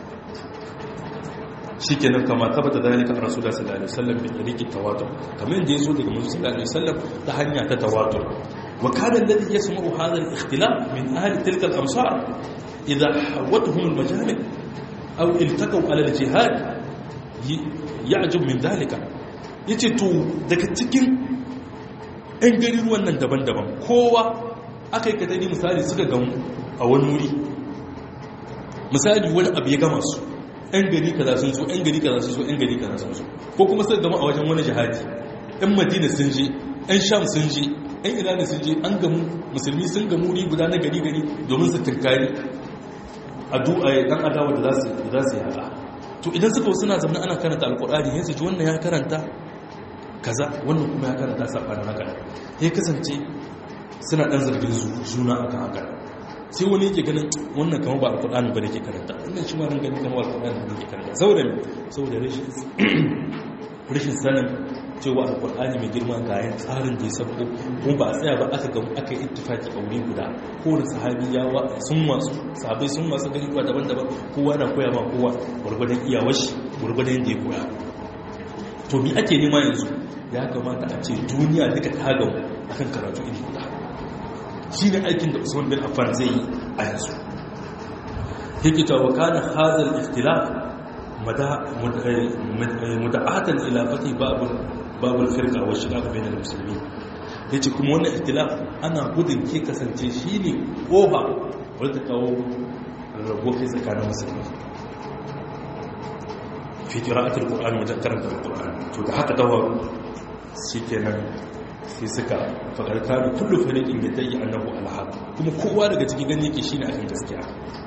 shikenan kama tabbata dalika rasulullah sallallahu alaihi wasallam bi tariqi tawatur kamar yadda yazo daga manzon sallallahu alaihi wasallam ta hanya ta tawatur wa kana alladhi yasma'u hadha al-ikhtilaf min ahli tilka al-amsar idha hawatuhum al-majami' aw iltaqaw ala al-jihad ya'jub min dalika yace to daga cikin ɗan gari ruwan nan daban-daban kowa aka yi kadari misali suka gamu a wani wuri misali wani abu ya gama su ‘yan gari kaza sun so ‘yan gari kaza sun so ‘yan gari kaza sun so ko kuma suka gama a wajen wani jihadi ‘yan madina sun je ‘yan sham sun je ‘yan irani sun je an gamu musulmi sun gamu ni guda na gari gari domin su tunkari a ɗan adawa da za su yaƙa to idan suka wasu na zama ana karanta alkur'ani ya su ji wannan ya karanta kaza wannan kuma ya karanta saɓanin haka ya kasance suna ɗan zargin juna akan haka sai wani yake ganin wannan kama ba alkur'ani ba da ke karanta wannan shi ma ran gani kama alkur'ani ba da ke karanta saboda me saboda rashin sanin cewa alkur'ani mai girma ga yin tsarin da ya sabko kuma ba a tsaya ba aka gamu aka yi ittifaki a wuri guda kowane sahabi ya sun masu sahabai sun masu gani kuwa daban-daban kowa na koya ma kowa gwargwadon iyawar shi gwargwadon yadda ya koya to mi ake nema yanzu ya kamata a ce duniya duka ta gamu akan karatu iri guda shi ne aikin da usman bin affan zai yi a yanzu yake ta wakana hadal ikhtilaf muda'atan ila fati babul babul firqa wa shiqaq bain al-muslimin yace kuma wannan ikhtilaf ana gudun ke kasance shine kofa wanda kawo rabo kai tsakanin musulmi fi qira'at al-qur'an wajen karanta al-qur'an to da haka dawaru shikenan sai suka fakarta da kullu fariqin da tayi annahu alhaq kuma kowa daga cikin gani yake shine akan gaskiya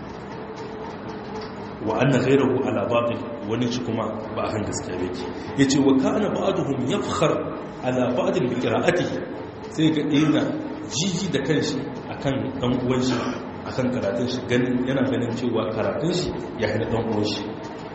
wa anna ghayruhu ala batil wani shi kuma ba akan gaskiya yake yace wa kana ba'duhum yafkhar ala ba'd bi qira'atihi sai ga ina jiji da kanshi akan dan uwan shi akan karatun shi ganin yana ganin cewa karatun shi ya hada dan uwan shi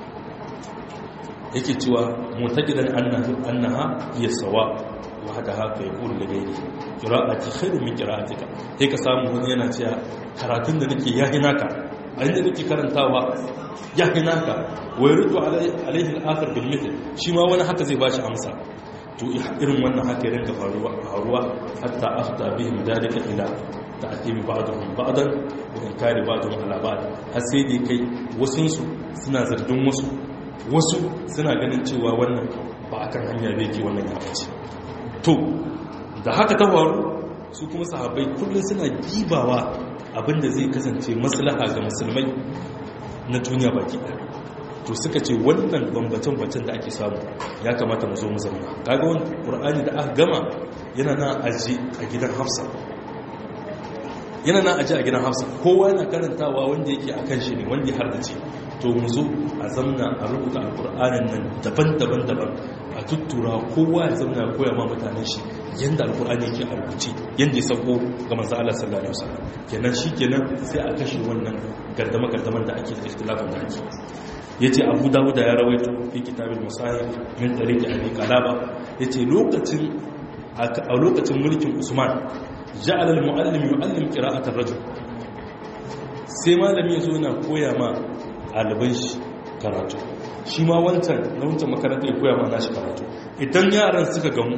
yake cewa mutaqidan annahu annaha hiya sawa wahdaha fa yaqulu li ghayri qira'ati khairun min qira'atika sai ka samu wani yana cewa karatun da nake yahi naka a inda nake karantawa yahi naka wa yuridu alaihi al-akhir bil mithl shi ma wani haka zai bashi amsa to irin wannan haka ya rinka faruwa faruwa hatta afta bihim dalika ila ta'timi ba'dhum ba'dan wa inkari ba'dhum ala ba'd har sai dai kai wasun su suna zargin wasu wasu suna ganin cewa wannan ba akan hanya bai ke wannan ya ce to da haka ta faru su kuma sahabbai kullum suna gibawa abinda zai kasance maslaha ga musulmai na duniya baki ɗaya to suka ce wannan bambacin-bambacin da ake samu ya kamata mu zo mu zama kaga wani ƙur'ani da aka gama yana na aji a gidan hafsa yana na aji a gidan hafsa kowa yana karantawa wanda yake a kan shi ne wanda ya hardace to mu zo a zamna a rubuta alƙur'anin nan daban-daban daban a tuttura kowa ya zamna ya koya ma mutanen shi yanda alƙur'ani yake a rubuce yanda ya sauko ga manzo Allah sallallahu alaihi wasallam kenan shikenan sai a kashe wannan gardama gardaman da ake da ikhtilafin da ake yace Abu Dawud ya rawaito fi kitabil musahib min tariqi Abi Qalaba yace lokacin a lokacin mulkin Usman ja'ala al-muallim yu'allim qira'at ar-rajul sai malami yazo yana koya ma ɗaliban shi karatu shi ma wancan na wancan makaranta ya koya ma nashi karatu idan yaran suka gamu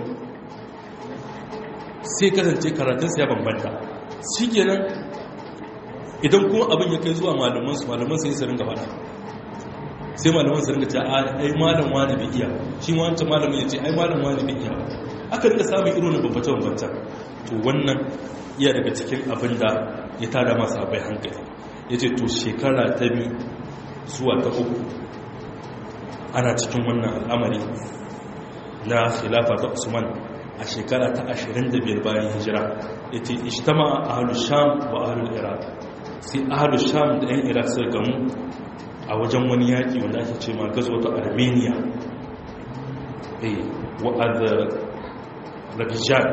sai kasance karatunsa ya bambanta shi kenan idan kuma abin ya kai zuwa malamansu malamansu ya sarin gaba sai malamansu ringa ce ai malam wani bai iya shi ma wancan malamin ya ce ai malam wani bai iya aka ringa samun irin bambance-bambance to wannan iya daga cikin abin da ya tada masu abai hankali ya ce to shekara ta biyu zuwa ta uku ana cikin wannan al'amari na khilafa ta usman a shekara ta 25 bayan hijira ya ce ishtama a ahalus sham wa ahalul iraq sai ahalus sham da 'yan iraq sai gamu a wajen wani yaƙi wanda ake ce ma gazo ta armenia wa'ad rabijan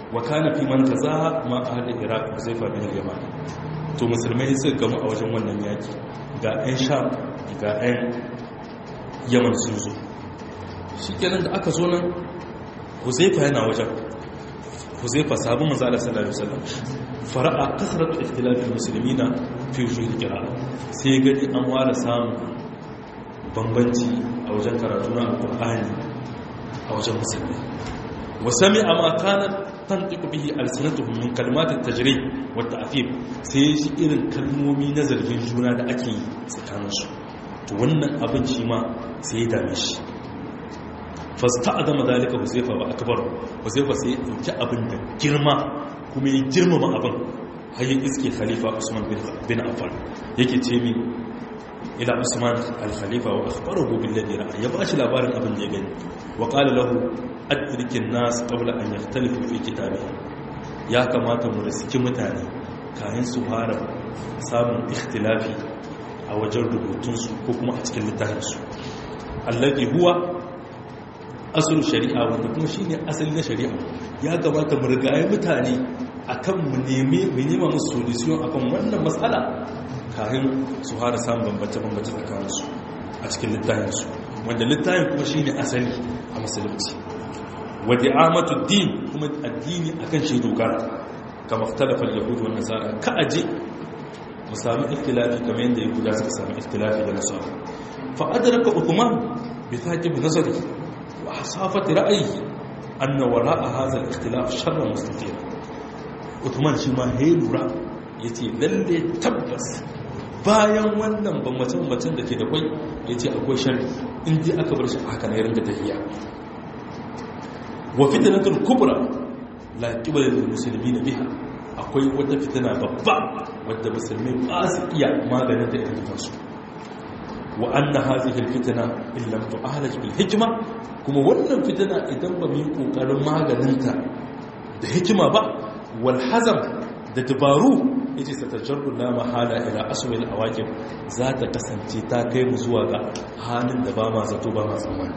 wa kana fi man kazaha ma ahli iraq huzaifa bin yaman to musulmai suka gamu a wajen wannan yaki ga 'yan sham ga 'yan yaman sun zo shi kenan da aka zo nan huzaifa yana wajen huzaifa sabon manzala sallallahu alaihi wasallam fara'a kasratu ikhtilafil muslimina fi wujuh qira'a sai gani an ware samun bambanci a wajen karatu na alqur'ani a wajen musulmi wa sami'a ma kanat tantiqu bihi alsanatuhum min kalimat at-tajrih wa at-ta'fif sai shi irin kalmomi na zargin juna da ake yi tsakaninsu to wannan abin shi ma sai ya dame shi fasta adama dalika huzaifa ba akbar huzaifa sai ya dauki abin da girma kuma ya girmama abin har ya iske khalifa usman bin affan yake ce min ila usman al-khalifa wa akhbarahu bil ladhi ra'a ya bashi labarin abin da ya gani wa qala lahu adrikin nas qabla an yahtalifu fi kitabihi ya kamata mu riski mutane kayan su fara samun ikhtilafi a wajen rubutunsu ko kuma a cikin littafinsu allazi huwa asul shari'a wanda kuma shine asali na shari'a ya gabata mu rigaye mutane akan mu neme mu nema musu solution akan wannan matsala kafin su fara samun bambance bambance tsakanin su a cikin littafinsu wanda littafin kuma shine asali a musulunci wa di'amatu din kuma addini akan shi dogara kama ikhtalafa al-yahud wa nasara ka aje mu sami ikhtilafi kamar yadda yahuda suka sami ikhtilafi da nasara fa adraka uthman bi thaqib nazari wa hasafati ra'yihi anna wara'a hadha al-ikhtilaf sharra mustatir uthman shi ma he lura yace lalle tabbas bayan wannan bambacin bambacin da ke da kwai yace akwai sharri in dai aka bar shi haka ne ringa tafiya wa fitnatul kubra la qibala lil muslimin biha akwai wata fitina babba wadda musulmi ba su iya maganin da irin su wa anna hadhihi alfitna in lam tu'alaj bil hikma kuma wannan fitina idan ba mu yi kokarin maganinta da hikima ba wal hazam da dabaru yace satajarru la mahala ila aswil awaqib za ta kasance ta kai mu zuwa ga halin da ba ma zato ba ma tsammani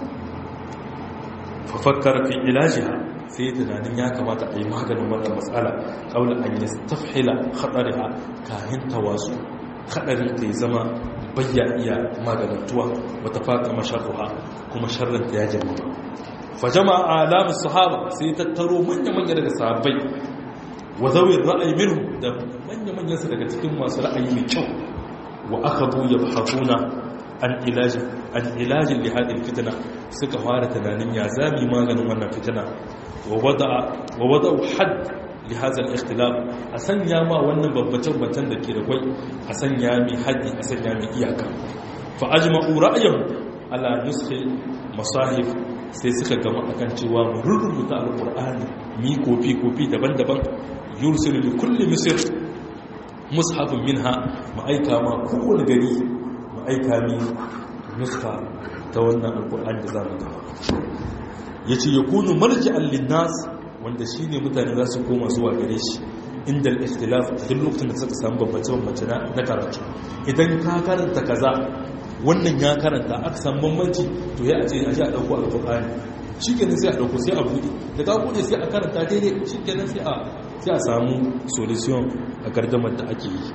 fa fakkara fi ilajiha sai tunanin ya kamata a yi maganin wannan matsala kaula an yi tafhila haɗariha kayan tawasu haɗarin ta yi zama bayya iya maganantuwa wata faƙa masharruha kuma sharranta ya jama'a fa jama'a alamun sahaba sai tattaro manya-manya daga sahabbai wa zawin ra'ayi minhu da manya-manyan su daga cikin masu ra'ayi mai kyau wa aka bu ya bahafuna an ilajin an ilajin lihadin fitina suka fara tunanin ya zami maganin wannan fitina ووضع ووضع حد لهذا الاختلاف اسنيا ما wannan babbacin batan da ke da kai asanya mi haddi asanya mi iyaka fa ajma'u ra'yahum ala nuskhi masahif sai suka gama akan cewa mu rubuta alqur'ani mi kofi kofi daban-daban yursilu li kulli misr mushafun minha mu aika ma kowane gari mu aika mi nuskha ta wannan alqur'ani da zamu gaba ya ce ya kunu marji'an linnas wanda shi ne mutane za su koma zuwa gare shi inda al-ikhtilaf duk lokacin da suka samu bambance-bambance na karatu idan ka karanta kaza wannan ya karanta aka samu bambanci to ya ce a ji a ɗauko alƙur'ani shi kenan sai a ɗauko sai a buɗe da ka buɗe sai a karanta daidai shi kenan sai a samu solution a gardamar da ake yi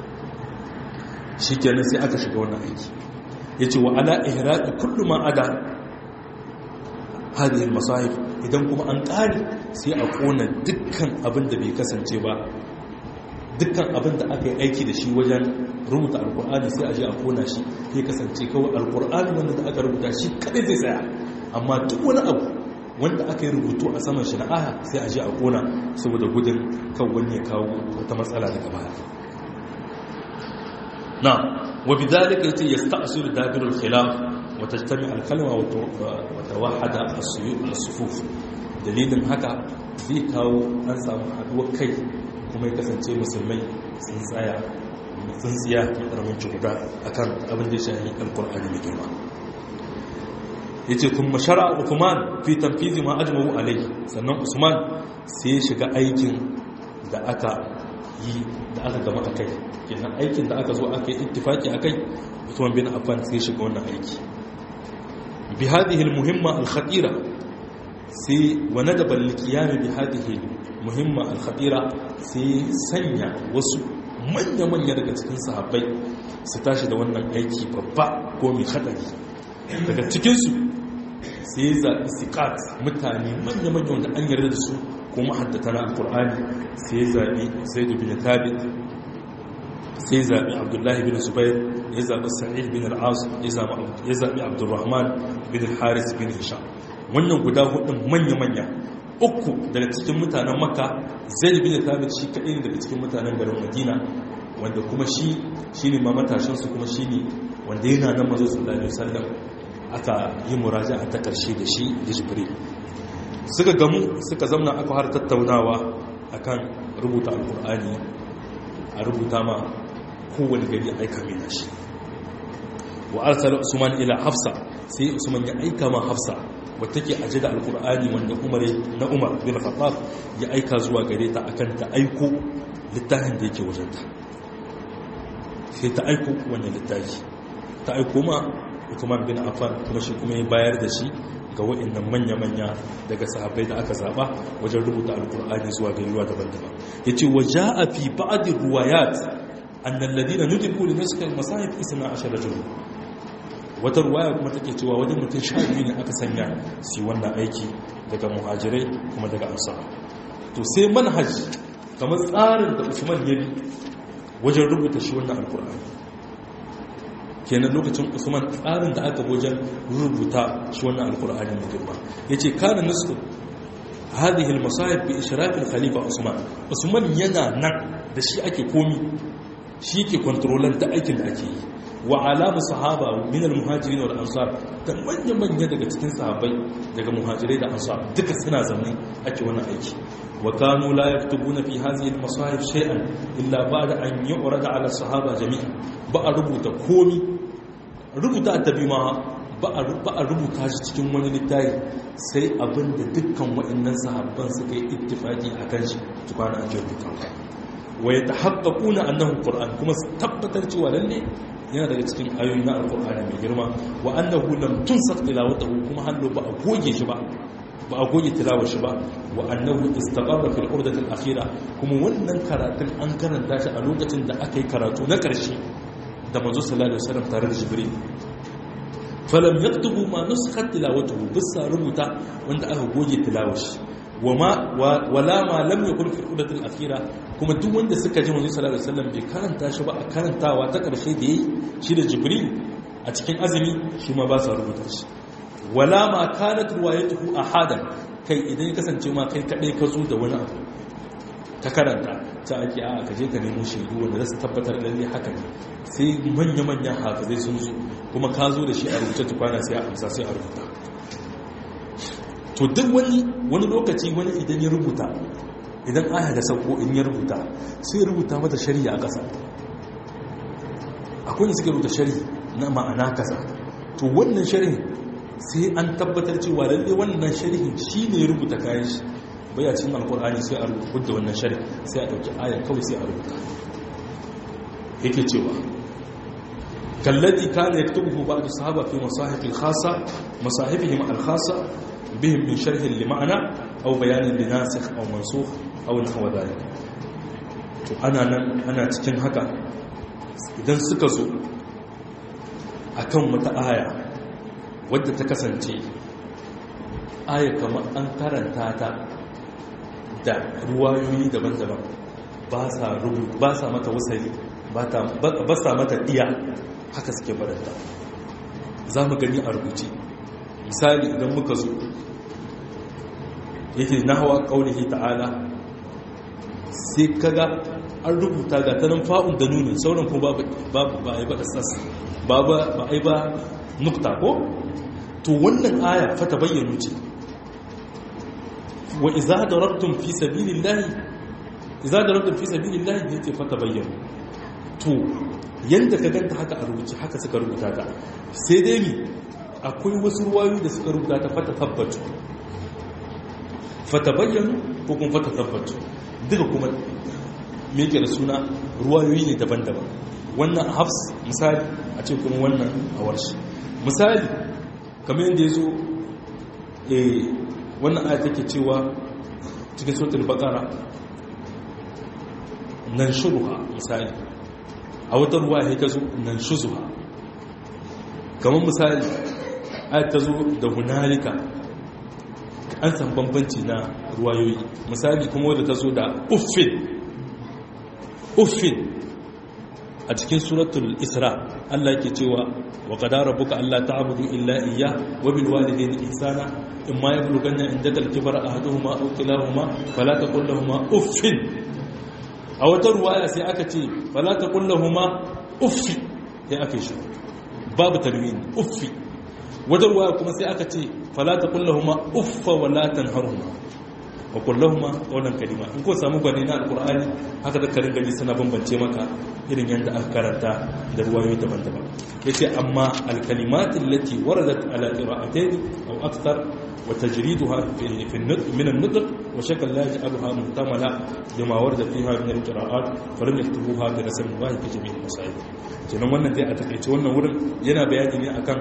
shi kenan sai aka shiga wannan aiki ya ce wa ala ihraɗi kullum ma ada hadhihi masahif idan kuma an ƙare sai a kona dukkan abin da bai kasance ba dukkan abin da aka yi aiki da shi wajen rubuta alkur'ani sai a je a kona shi sai kasance kawai alkur'ani wanda da aka rubuta shi kadai zai tsaya amma duk wani abu wanda aka yi rubutu a saman shi na aya sai a je a kona saboda gudun kan wani ya kawo wata matsala daga baya na wa bidalika yace yasta'siru dabirul khilaf وتجتمع الكلمة وتوحد الصفوف dalilin haka zai kawo an samu haduwar kai kuma ya kasance musulmai sun tsaya sun tsiya da ƙaramin guda akan abin da ya shahi alkur'ani mai girma ya ce kuma shara usman fi tamfizi ma ajmahu alai sannan usman sai ya shiga aikin da aka yi da aka gama a kai kenan aikin da aka zo aka yi ittifaki a kai usman bin affan sai ya shiga wannan aiki بهذه المهمة الخطيرة sai wane da ballikiyami bi hadihi muhimma al-khabira sai sanya wasu manya-manya daga cikin sahabbai su tashi da wannan aiki babba ko mai hadari daga cikinsu sai zaɓi sikat mutane manya-manya wanda an yarda da su ko mahaddata na alkur'ani sai zaɓi sai da bin thabit sai zaɓi abdullahi bin zubair ya zaɓi sa'id bin al'az ya zaɓi abdurrahman bin haris bin hisham wannan guda hudun manya-manya uku daga cikin mutanen makka zai bin thabit shi kaɗai daga cikin mutanen garin madina wanda kuma shi shi ne ma matashinsu kuma shi ne wanda yana nan mazo sallallahu alaihi wasallam aka yi muraja a ta ƙarshe da shi da jibril suka gamu suka zamna aka har tattaunawa akan rubuta alkur'ani a rubuta ma kowane gari aika mai nashi wa arsala usman ila hafsa sai usman ya aika ma hafsa wata ke aje da alkur'ani wanda umar na umar bin khattab ya aika zuwa gare ta akan ta aiko littafin da yake wajenta sai ta aiko wannan littafi ta aiko ma Uthman bin Affan kuma shi kuma ya bayar da shi ga waɗannan manya-manya daga sahabbai da aka zaba wajen rubuta alkur'ani zuwa garuruwa daban-daban yace wa jaa fi ba'd riwayat anna alladhina nudibu li nasl al-masahib isna ashara rajul wata ruwaya kuma take cewa wajen mutum sha biyu ne aka sanya su wannan aiki daga muhajirai kuma daga ansar to sai manhaj kamar tsarin da Usman ya bi wajen rubuta shi wannan alkur'ani kenan lokacin usman tsarin da aka wajen rubuta shi wannan alkur'ani mai girma ya ce kana nasu hadhihi almasahib bi ishraf khalifa usman usman yana nan da shi ake komi shi ke kontrolan da aikin da ake yi wa alamu sahaba min almuhajirin wal ansar da manyan manya daga cikin sahabbai daga muhajirai da ansar duka suna zaune ake wannan aiki wa kanu la yaktubuna fi hadhihi almasahib shay'an illa ba'da an yu'rada ala sahaba jami'a ba a rubuta komi rubuta addabi ma ba a rubuta shi cikin wani littafi sai abinda dukkan waɗannan sahabban suka yi ittifaki a kan shi tukwana an rubuta wa ya ta haƙaƙuna annahu ƙur'an kuma su tabbatar cewa lalle yana daga cikin ayoyi na alƙur'ani mai girma wa annahu lam tunsaq tilawatahu kuma hallo ba a goge shi ba ba a goge tilawar shi ba wa annahu istaqarra fil urdati al akhira kuma wannan karatun an karanta shi a lokacin da aka yi karatu na ƙarshe da manzo sallallahu alaihi wasallam tare da jibril falam yaktubu ma nuskhat tilawatuhu bisa rubuta wanda aka goge tilawar shi wama wala ma lam yakun fi urdati al akhira kuma duk wanda suka ji manzo sallallahu alaihi wasallam bai karanta shi ba a karantawa ta ƙarshe da yayi shi da jibril a cikin azumi shi ma ba sa rubuta shi wala ma kanat ruwayatuhu ahadan kai idan ya kasance ma kai kadai ka zo da wani abu ta karanta ta ake a ka je ka nemo shaidu wanda za su tabbatar lalle haka ne sai manya-manyan hafizai sun zo kuma ka zo da shi a rubuce tukwana sai a amsa sai a rubuta to duk wani wani lokaci wani idan ya rubuta idan aya da sauko in ya rubuta sai ya rubuta mata shari'a a ƙasa akwai da suke rubuta shari'a na ma'ana kaza to wannan shari'a sai an tabbatar cewa lalle wannan shari'in shi ne ya rubuta kayan shi baya cikin alkur'ani sai a rubuta wannan shari sai a ɗauki ayar kawai sai a rubuta yake cewa kalladi kana yaktubuhu ba'd sahaba fi masahif al-khassa masahifihim al-khassa bihim min sharh li ma'na aw bayan li nasikh aw mansukh aw nahwa dhalik to ana nan ana cikin haka idan suka zo akan wata aya wadda ta kasance aya kamar an karanta ta da ruwayoyi daban-daban ba sa rubutu ba sa mata wasali ba sa mata iya haka suke baranta za mu gani a rubuce misali idan muka zo yake na hawa ƙaunihi ta'ala sai kaga an rubuta ga tanan fa'un da nunin sauran kuma ba a yi ba ƙasas ba a yi ba nukta ko to wannan aya fata bayyano ce wa iza darabtum fi sabilillahi iza darabtum fi sabilillahi yace fa tabayyanu to yanda ka ganta haka a rubuce haka suka rubuta ta sai dai mi akwai wasu ruwayoyi da suka rubuta ta fata tabbatu fa tabayyanu ko kuma fata tabbatu duka kuma me yake da suna ruwayoyi ne daban-daban wannan hafs misali a ce kuma wannan a warshi misali kamar yadda ya zo wannan aya take cewa cikin suratul baqara nan shuruha misali a wata ruwa ya ta zo nan shuzuha kamar misali aya ta zo da hunalika an san bambanci na ruwayoyi misali kuma wadda ta zo da uffin uffin a cikin suratul isra Allah ke cewa wa qadara rabbuka alla ta'budu illa iyya wa bil walidayni ihsana imma yablughanna indaka al-kibara ahaduhuma aw kilahuma fala taqul lahumu uffin a wata ruwaya sai aka ce fala taqul lahumu uffi sai aka shi babu tarwini uffi wata ruwaya kuma sai aka ce fala taqul lahumu uffa wa la tanharhuma wa kullahuma qawlan kalima in ko samu gwani na alqur'ani haka da karin gani suna bambance maka irin yanda aka karanta da ruwayoyi daban-daban yace amma alkalimat allati waradat ala qira'atayn aw akthar wa tajriduha fi fi min an-nutq wa shakl la yaj'alha muhtamala bima warada fiha min al-qira'at falam yaktubuha bi rasm wahid fi jami' al-masail kenan wannan dai a takeice wannan wurin yana bayani ne akan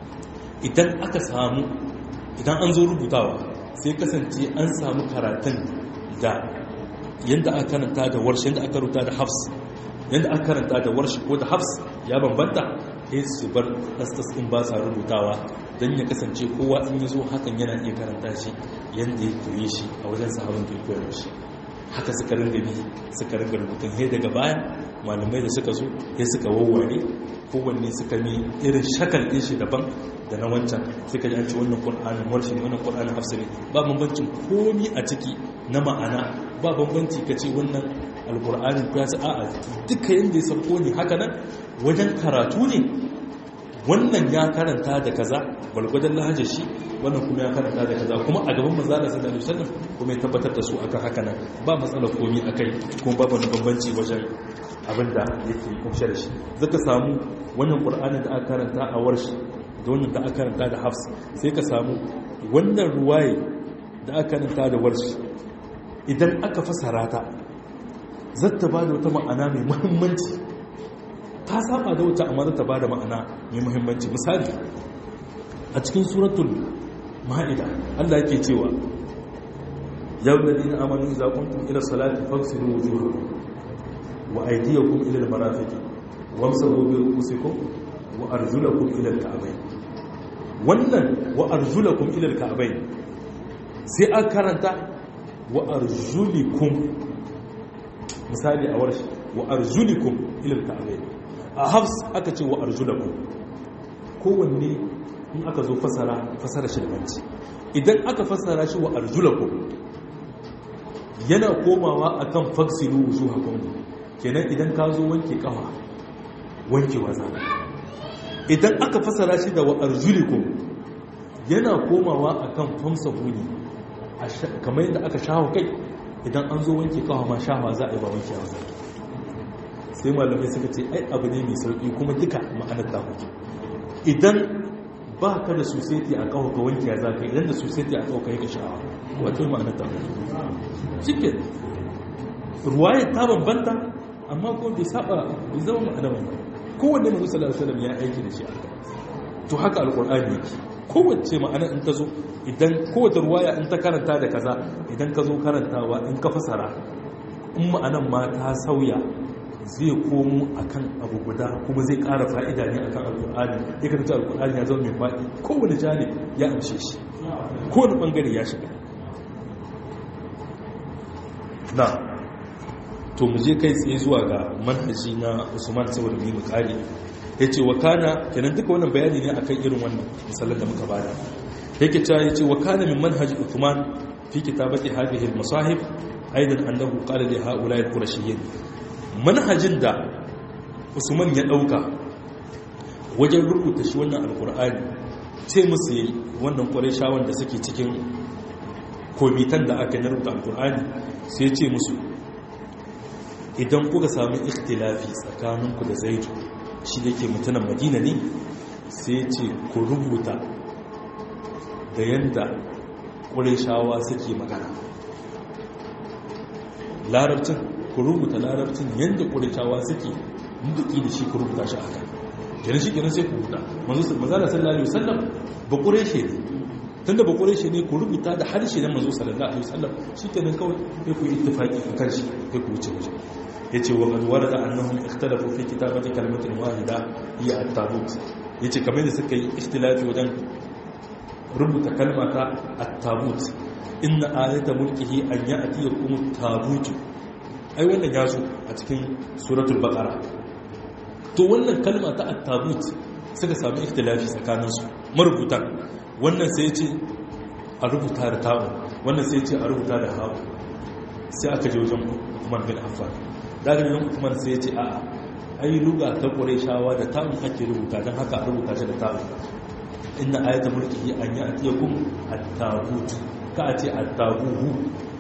idan aka samu idan an zo rubutawa sai kasance an samu karatun da yadda aka karanta da warshi yadda aka rubuta da hafs yadda aka karanta da warshi ko da hafs ya bambanta sai su bar ɗasɗas ɗin ba sa rubutawa don ya kasance kowa in yi zo hakan yana iya karanta shi yadda ya koye shi a wajen sahabin da ya koyar shi haka suka ringa bi suka ringa rubutun he daga baya malamai da suka zo ya suka wawware kowanne suka ne irin shakal ɗin shi daban da na wancan suka ji an ci wannan ƙur'anin warshi ne wannan ƙur'anin hafsa ne ba bambancin komi a ciki na ma'ana ba bambanci ka ce wannan alƙur'anin ku ya ci a'a duka yadda ya sauko ne haka nan wajen karatu ne wannan ya karanta da kaza gwalgwadon lahajar shi wannan kuma ya karanta da kaza kuma a gaban manzala sallallahu alaihi wasallam kuma ya tabbatar da su akan haka nan ba matsalar komi akai kuma babu wani bambanci wajen abin da yake kumshe da shi zaka samu wannan qur'anin da aka karanta a warshi da wannan da aka karanta da hafs sai ka samu wannan ruwaye da aka karanta da warshi idan aka fasara ta zata ba da wata ma'ana mai muhimmanci ta saba da wata amma zata ba da ma'ana mai muhimmanci misali a cikin suratul ma'ida Allah yake cewa yau da dina amanu za kuntum ila salati fagsilu wujuhakum wa aydiyakum ila al-marafiqi wamsahu bi ru'usikum wa arjulakum ila al-ka'bayn wannan wa arjulakum ila al-ka'bayn sai an karanta wa arjulikum misali a warshi wa arjulikum ila al-ka'bayn a hafs aka ce wa arjulakum kowanne in aka zo fasara fasara shi da banci idan aka fasara shi wa arjulakum yana komawa akan faksilu wujuhakum kenan idan ka zo wanke kafa wanke waza idan aka fasara shi da wa arjulikum yana komawa akan famsa huni kamar yadda aka shawo kai idan an zo wanke kafa ma shawa za a yi ba wanke waza sai malamai suka ce ai abu ne mai sauki kuma duka ma'anar ta hutu idan ba ka da suseti a kawo ka wanke ya za ka idan da suseti a kawo ka yi ka sha'awa wato ma'anar ta hutu cikin ruwaya ta bambanta amma ko bai saba bai zama ma'ana ba kowanne manzo sallallahu alaihi wasallam ya aiki da shi aka to haka alqur'ani yake kowace ma'ana in ta zo idan kowace ruwaya in ta karanta da kaza idan ka zo karantawa in ka fasara in ma'anan ma ta sauya zai komo akan abu guda kuma zai ƙara fa'ida ne akan alƙur'ani ya karanta alƙur'ani ya zama mai faɗi kowane janib ya amshe shi kowane ɓangare ya shiga na to mu je kai tsaye zuwa ga manhaji na usman saboda mu kare ya ce wa kana kenan duka wannan bayani ne akan irin wannan misalan da muka bada yake cewa ya ce wa kana min manhaji usman fi kitabati hadhihi al-masahif aidan annahu qala li ha'ula'i al-qurashiyyin manhajin da usman ya dauka wajen rubuta shi wannan alkur'ani ce musu yi wannan ƙwarishawan da suke cikin komitan da aka yi rubuta alkur'ani sai ce musu idan kuka sami ikhtilafi tsakaninku da zaitu shi da ke mutunan madina ne sai ce ku rubuta da yadda ƙwarishawa suke magana larabcin ku rubuta larabcin yadda ƙurishawa suke duki da shi ku rubuta shi a kan kenan shi kenan sai ku rubuta manzana sallallahu alaihi wasallam ba ƙureshe ne tunda ba kore shi ne ku rubuta da harshe na manzo sallallahu alaihi wasallam shikenan kawai sai ku yi ittifaqi kan shi sai ku wuce wuce yace wa qad warada annahum ikhtalafu fi kitabati kalimatin wahida hiya at-tabut yace kamar da suka yi ikhtilafi wajen rubuta kalma ta at-tabut inna ayata mulkihi an ya'tiyakum at-tabut ai wannan ya zo a cikin suratul baqara to wannan kalma ta at-tabut suka sami ikhtilafi tsakaninsu marubutan wannan sai ce a rubuta da ta'u wannan sai ce a rubuta da hawa sai aka je wajen Uthman bin Affan daga nan Uthman sai ce a'a ai ruga ta Qurayshawa da ta'u ake rubuta dan haka a rubuta shi da ta'u inna ayata mulkihi an ya'tiyakum at-tabut ka a ce at-tabuhu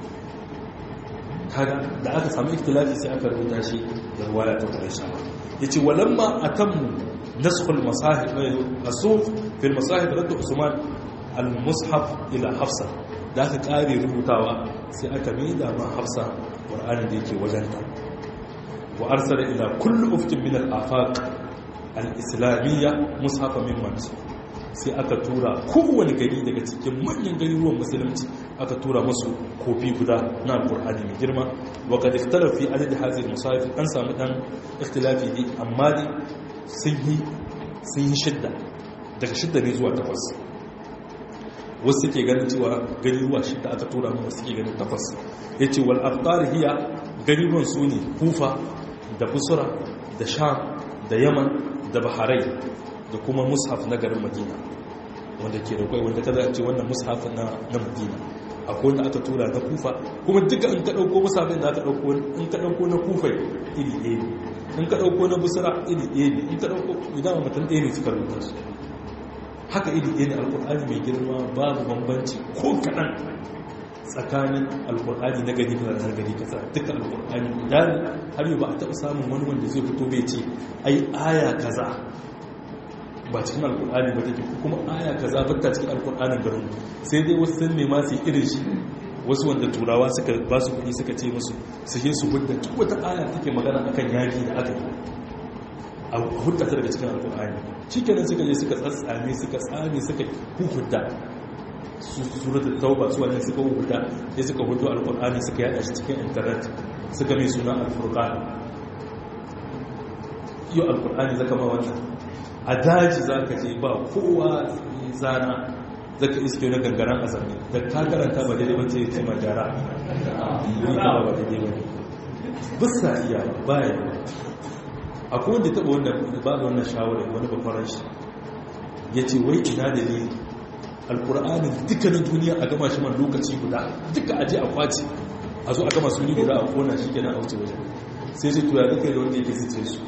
kaga da aka samu ikhtilafi sai aka rubuta shi da ruwaya ta Qurayshawa yace walamma atammu نسخ المصاحف الصوف في المصاحف رد عثمان المصحف الى حفصه da aka kare rubutawa sai aka maida ma hafsa qur'ani da yake wajenta wa arsala ila kulli uftin min al-afaq al-islamiyya mushafa min mansu sai aka tura kowane gari daga cikin manyan garuruwan musulunci aka tura musu kofi guda na qur'ani mai girma wa qad ikhtalafa fi adad hadhihi al-musahif an samu dan ikhtilafi ne amma dai sun yi shidda daga shidda ne zuwa takwas wasu suke ganin cewa gariruwa shidda aka tura mu wasu suke ganin takwas ya ce wal aftar hiya gariruwan su ne kufa da busura da sham da yaman da baharai da kuma mushaf na garin madina wanda ke da kwai wanda kada ce wannan mushaf na madina akwai wanda aka tura na kufa kuma duka in ka ɗauko musafin da aka ɗauko in ka ɗauko na kufa iri ɗaya in ka ɗauko na busura iri ɗaya ne in ka ɗauko idan mutum ɗaya ne suka rubuta su haka iri ɗaya ne alƙur'ani mai girma babu bambanci ko kaɗan tsakanin alƙur'ani na gari kaza na gari kaza duka alƙur'ani guda ne har yau ba a taɓa samun wani wanda zai fito bai ce ai aya kaza ba cikin alƙur'ani ba take kuma aya kaza ba ta cikin alƙur'anin garin sai dai wasu sun nema su yi irin shi wasu wanda turawa suka ba su kudi suka ce musu su yi su hudda duk wata aya take magana akan yaki da aka yi a hudda ta daga cikin alkur'ani shi kenan suka je suka tsatsame suka tsame suka hukunta suratul tauba su wannan suka hukunta sai suka hudu alkur'ani suka yada shi cikin internet suka mai suna alfurqan yau alkur'ani zaka ma wannan a daji zaka je ba kowa zana zaka iske na gangaren azami da ka karanta ba daidai bace ya ce ma gyara ni kuma ba daidai ba bisa iya baya akwai wanda taɓa wanda ba da wannan shawarar wani bakwarar shi ya ce wai ina da ne alkur'anin dukkanin duniya a gama shi man lokaci guda duka aje a kwaci a zo a gama su guda a kona shi kenan a wuce wajen sai sai tuya duka da wanda yake zice su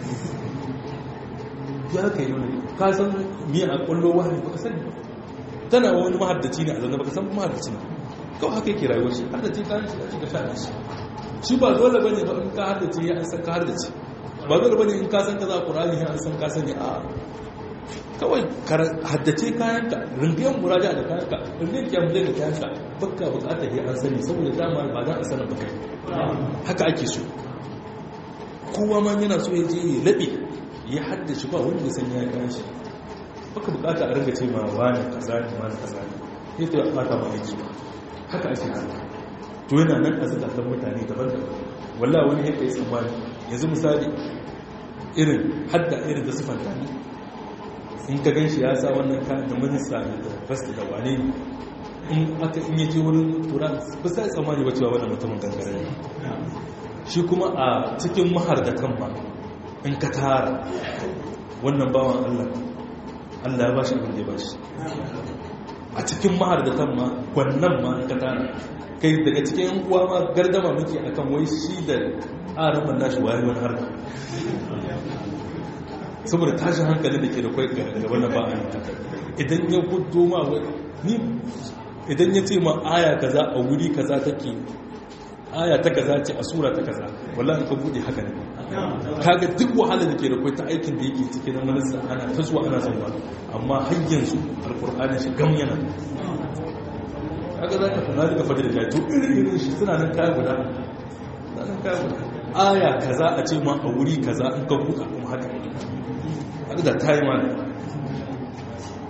ya ka yi wani ka san miya a kwallo wani baka sani ba tana wani mahaddaci ne a zanna baka san mahaddaci ne kawai haka yake rayuwar shi haddace kayan shi a cikin sha shi shi ba dole bane ba in ka haddace ya an san ka haddace ba dole bane in ka san ka za a qur'ani ya an san ka sani a kawai haddace kayanka rindiyan muraja da kayanka rindiyan kyamun da kayanka baka bukatar ya an sani saboda dama ba za a sanar ba kai haka ake so kowa ma yana so ya je ya laɓe ya haddace ba wanda ya san ya kayan shi baka bukata a ringa ce ma wani kaza ne wani kaza ne sai to ya fata ma aiki ba haka ake haka to yana nan a zukatan mutane daban-daban wallah wani yadda ya tsammani yanzu misali irin hadda irin da sufanta ne in ka gan shi ya sa wannan kayan da minista da fasta da wane in aka in yaje wurin tura ba sai tsammani ba cewa wannan mutumin gangare ne shi kuma a cikin mahardatan ma in ka tara wannan bawan Allah Allah ya bashi abin da ya bashi a cikin mahardatan ma gwannan ma in ka tara kai daga cikin yan uwa ma gardama muke akan wai shi da araman nashi waye wani harka saboda tashin hankali da ke da kwai ga wannan ba a yi idan ya gudu ma ni idan ya ce ma aya kaza a wuri kaza take aya ta kaza ce a sura ta kaza wallahi ka bude haka ne kaga duk wahala da ke da kwai ta aikin da yake cikin na manasa ana ta zuwa ana zama amma har yanzu alkur'ani shi gam yana kaga za ka fara daga fadar da to irin irin shi suna nan kaya guda nan kaya guda aya kaza a ce ma a wuri kaza in ka buka kuma haka haka da ta yi mana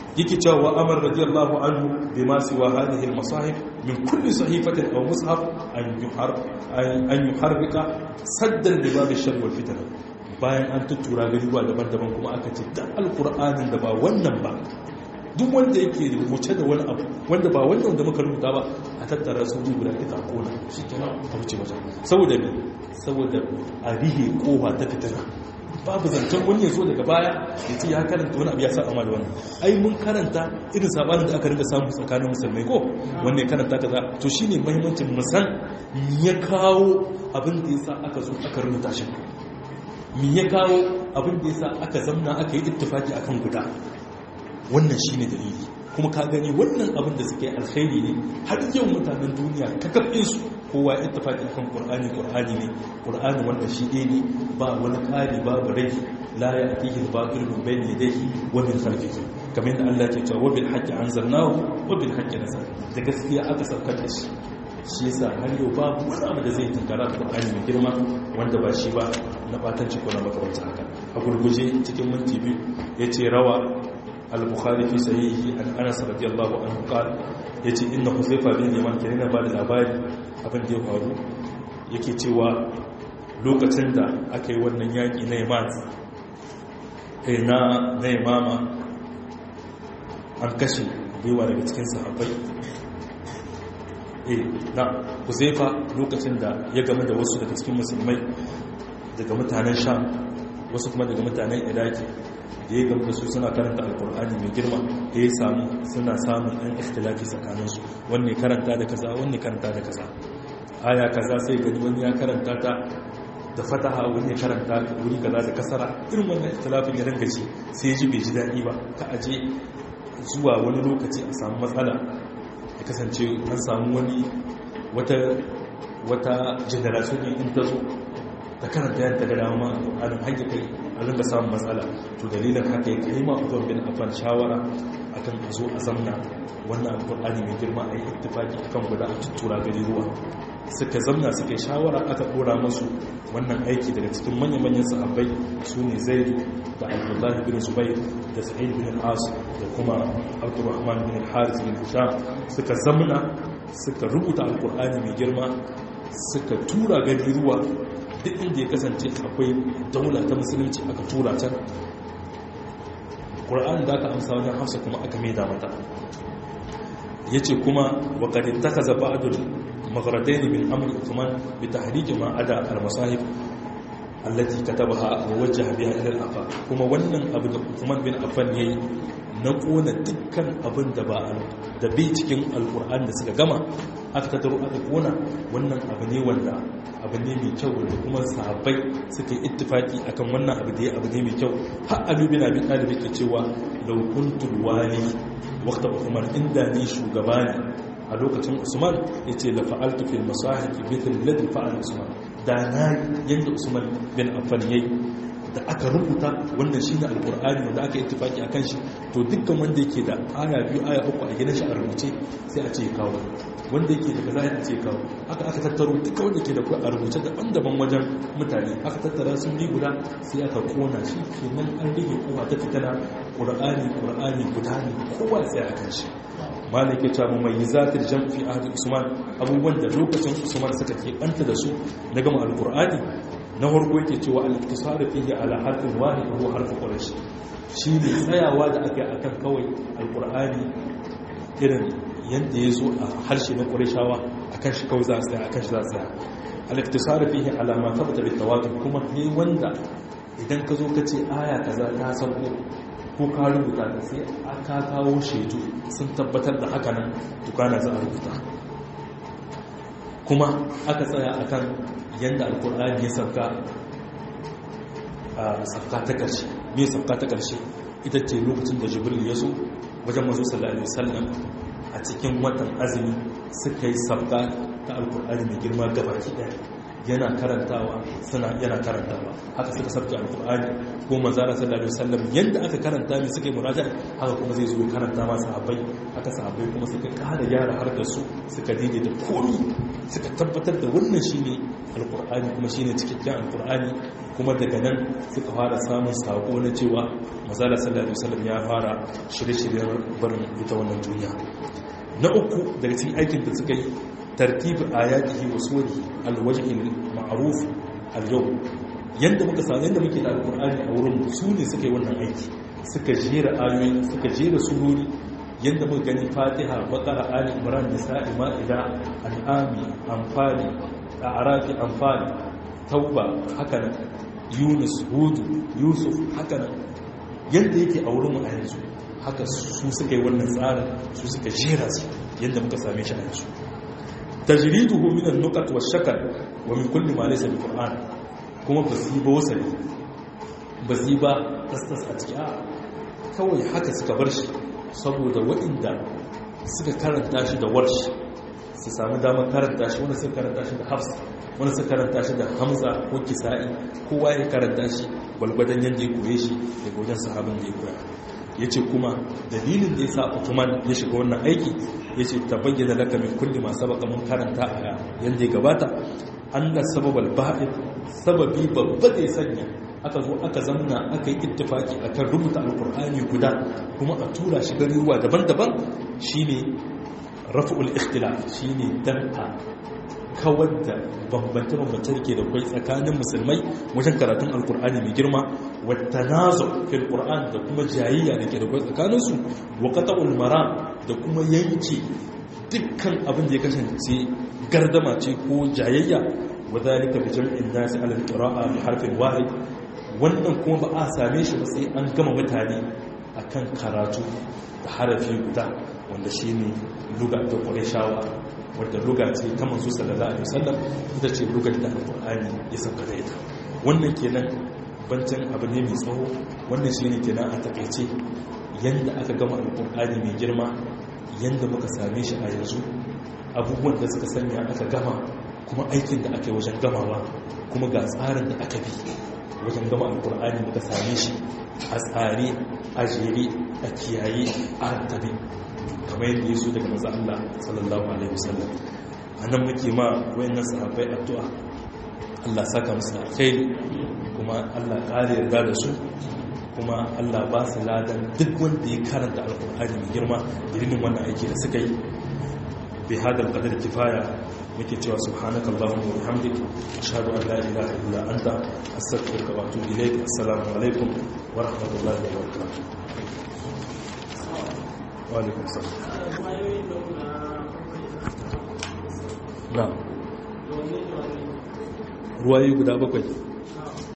yake cewa amar radiyallahu anhu bima siwa hadhihi al-masahif min kulli sahifatin aw mushaf an yuhar an yuharrika saddan li bab ash-shar wal fitna bayan an tuttura garuwa daban-daban kuma aka ce da alqur'anin da ba wannan ba duk wanda yake rubuce da wani abu wanda ba wannan da muka rubuta ba a tattara su guda ita kona shi kenan a wuce wajen saboda me saboda a rihe kowa ta fitina babu zancen wani ya zo daga baya ya ce ya karanta wani abu ya sa amma da wannan ai mun karanta irin sabanin da aka rinka samu tsakanin musulmai ko wanne karanta kaza to shine muhimmancin musan ya kawo abin da yasa aka zo aka rubuta shi me ya kawo abin da yasa aka zamna aka yi ittifaki akan guda wannan shine dalili kuma ka gani wannan abin da suke alkhairi ne har yau mutanen duniya kakafin su kowa ya tafaki kan qur'ani qur'ani ne qur'ani wanda shi ɗaya ne ba wani ƙari babu rai la ya atihi al-batil min bayni yadayhi wa min khalfihi kamar da Allah ke cewa wa bil haqqi anzalnahu wa bil haqqi nazal da gaskiya aka saukar da shi shi yasa har yau babu wani abu da zai tunkara qur'ani mai girma wanda ba shi ba na batanci ko na makamanta haka a gurguje cikin minti biyu yace rawa al-bukhari fi sahihi an anas radiyallahu anhu qala yace inna huzaifa bin yaman kenan ba da labari abin da ya faru yake cewa lokacin da aka yi wannan yaki na yaman kai na na yamama an kashe baiwa daga cikin sahabbai eh na huzaifa lokacin da ya game da wasu daga cikin musulmai daga mutanen sham wasu kuma daga mutanen iraki da ya gaba da su suna karanta alkur'ani mai girma da ya samu suna samun ɗan ikhtilafi tsakaninsu wanne karanta da kaza wanne karanta da kaza aya kaza sai gani wani ya karanta ta da fataha wani ya karanta wuri kaza da kasara irin wannan ikhtilafin ya dinga shi sai ya ji bai ji daɗi ba ka aje zuwa wani lokaci a samu matsala ya kasance an samu wani wata wata generation in ta zo da karanta yadda ga dama alƙur'anin hanyar kai a rinka samun matsala to dalilin haka ya kai ma uban bin afan shawara akan a zo a zamna wannan alƙur'ani mai girma a yi ittifaki akan guda a tuttura gari ruwa suka zamna suka yi shawara aka ɗora masu wannan aiki daga cikin manya-manyan sahabbai su ne zaidu da abdullahi bin zubair da sa'id bin al-as da kuma abdurrahman bin al-haris bin hisham suka zamna suka rubuta alƙur'ani mai girma suka tura gari ruwa duk inda ya kasance akwai daula ta musulunci aka tura can ƙura'an da aka amsa wajen hafsa kuma aka maida mata ya ce kuma wakadin ta kaza ba'adul maghradai min amri uthman bi tahriki ma ada al-masahib allati katabaha wa wajjaha biha ila al-afa kuma wannan abu da Uthman bin Affan yayi na kona dukkan abin da ba da bai cikin alkur'an da suka gama aka tattaro aka kona wannan abu ne wanda abu ne mai kyau wanda kuma sahabbai suka yi ittifaki akan wannan abu da ya abu ne mai kyau har Ali bin Abi Talib yake cewa law kuntu wali waqta Uthman inda ni shugaba ne a lokacin Usman yace la fa'altu fil masahib mithl alladhi fa'ala Usman da na yanda Usman bin Affan yayi da aka rubuta wannan shine alkur'ani da aka yi tufaki akan shi to dukkan wanda yake da aya biyu aya uku a gidan shi a rubuce sai a ce kawo wanda yake da kaza ya ce kawo haka aka tattaro dukkan wanda yake da a rubuce daban-daban wajen mutane aka tattara sun bi guda sai aka kona shi kenan an rage kowa ta fitana qur'ani qur'ani guda ne kowa sai akan shi malik ya ce mu mai zatir jam'i ahli usman abubuwan da lokacin usman suka ke banta da su na gama alkur'ani na farko yake cewa al-iktisar fihi ala harfin wahid huwa harf quraish shi ne tsayawa da aka yi akan kawai alqur'ani irin yanda yazo a harshe na qurayshawa akan shi kawai za a tsaya akan shi za a tsaya al-iktisar fihi ala ma thabata bi tawatur kuma ne wanda idan ka zo ka ce aya kaza ta sauko ko ka rubuta ta sai aka kawo shaidu sun tabbatar da haka nan tukana za a rubuta kuma aka tsaya akan yadda alkur'ani ya sauka a sauka ta ƙarshe mai sauka ta ƙarshe ita ce lokacin da jibril ya zo wajen mazu sallallahu alaihi wasallam a cikin watan azumi suka yi sauka ta alkur'ani mai girma gabaki ɗaya yana karantawa suna yana karantawa haka suka sabta alkur'ani ko manzara sallallahu alaihi wasallam yanda aka karanta mai suka yi muraja haka kuma zai zo karanta ma sahabbai haka sahabbai kuma suka kada gyara harkar su suka daidaita komi suka tabbatar da wannan shine alkur'ani kuma shine cikakken alkur'ani kuma daga nan suka fara samun sako na cewa manzara sallallahu alaihi wasallam ya fara shirye-shiryen barin ita wannan duniya na uku daga cikin aikin da suka yi tartib ayatihi wa surihi alwajhi ma'ruf al-yawm yanda muka sa yanda muke da alqur'ani a wurin su ne suka yi wannan aiki suka jera ayoyi suka jera surori yanda muka gani fatiha baqara ali imran nisa'i ma'ida an'ami anfali a'rafi anfali tauba haka nan yunus hud yusuf haka nan yanda yake a wurin mu a yanzu haka su suka yi wannan tsarin su suka jera su yadda muka same shi a yanzu tajriduhu min an-nuqat wash-shakal wa min kulli ma laysa bil-qur'an kuma ba su ba wasali ba su ba tastas a ciki a kawai haka suka bar shi saboda waɗanda suka karanta shi da warshi su sami damar karanta shi wanda suka karanta shi da hafs wanda suka karanta shi da hamza ko kisa'i kowa ya karanta shi gwalgwadon yadda ya koye shi daga wajen sahabin da ya koya ya ce kuma dalilin da ya sa Uthman ya shiga wannan aiki ya ce ta bayyana laka min kulli masu baka mun karanta a yadda ya gabata an da sababal ba'id sababi babba da ya sanya aka zo aka zamna aka yi ittifaki akan rubuta alkur'ani guda kuma a tura shi garuruwa daban-daban shine raf'ul ikhtilaf shine dan a kawar da bambance-bambance da ke da kwai tsakanin musulmai wajen karatun alkur'ani mai girma wata nazo fil qur'an da kuma jayayya da ke da kwai tsakaninsu wa qata'ul maram da kuma yanke dukkan abin da ya kasance gardama ce ko jayayya wa zalika bi jam'in nasi ala al-qira'a bi harfin wahid wannan kuma ba a same shi ba sai an gama mutane akan karatu da harafi guda wanda shine luga ta qurayshawa wadda luga ce ta manzo sallallahu alaihi wasallam ita ce lugar da alqur'ani ya sauka da ita wannan kenan bancan abu ne mai tsawo wannan shine kenan a takeice yanda aka gama alqur'ani mai girma yanda muka same shi a yanzu abubuwan da suka sanya aka gama kuma aikin da aka yi wajen gamawa kuma ga tsarin da aka bi wajen gama alqur'ani muka same shi a tsare a jere a kiyaye a rattabe kamar yadda ya so daga maza Allah sallallahu alaihi wasallam a nan muke ma wayannan sahabbai addu'a Allah saka musu da alkhairi kuma Allah ƙara yarda da su kuma Allah ba su ladan duk wanda ya karanta alkur'ani mai girma irin wannan aiki da suka yi bi hadal qadar kifaya muke cewa subhanakallahumma wa bihamdik ashhadu an la ilaha illa anta astaghfiruka wa atubu ilaik assalamu alaikum wa rahmatullahi wa barakatuh walaikun salam na ruwaye guda bakwai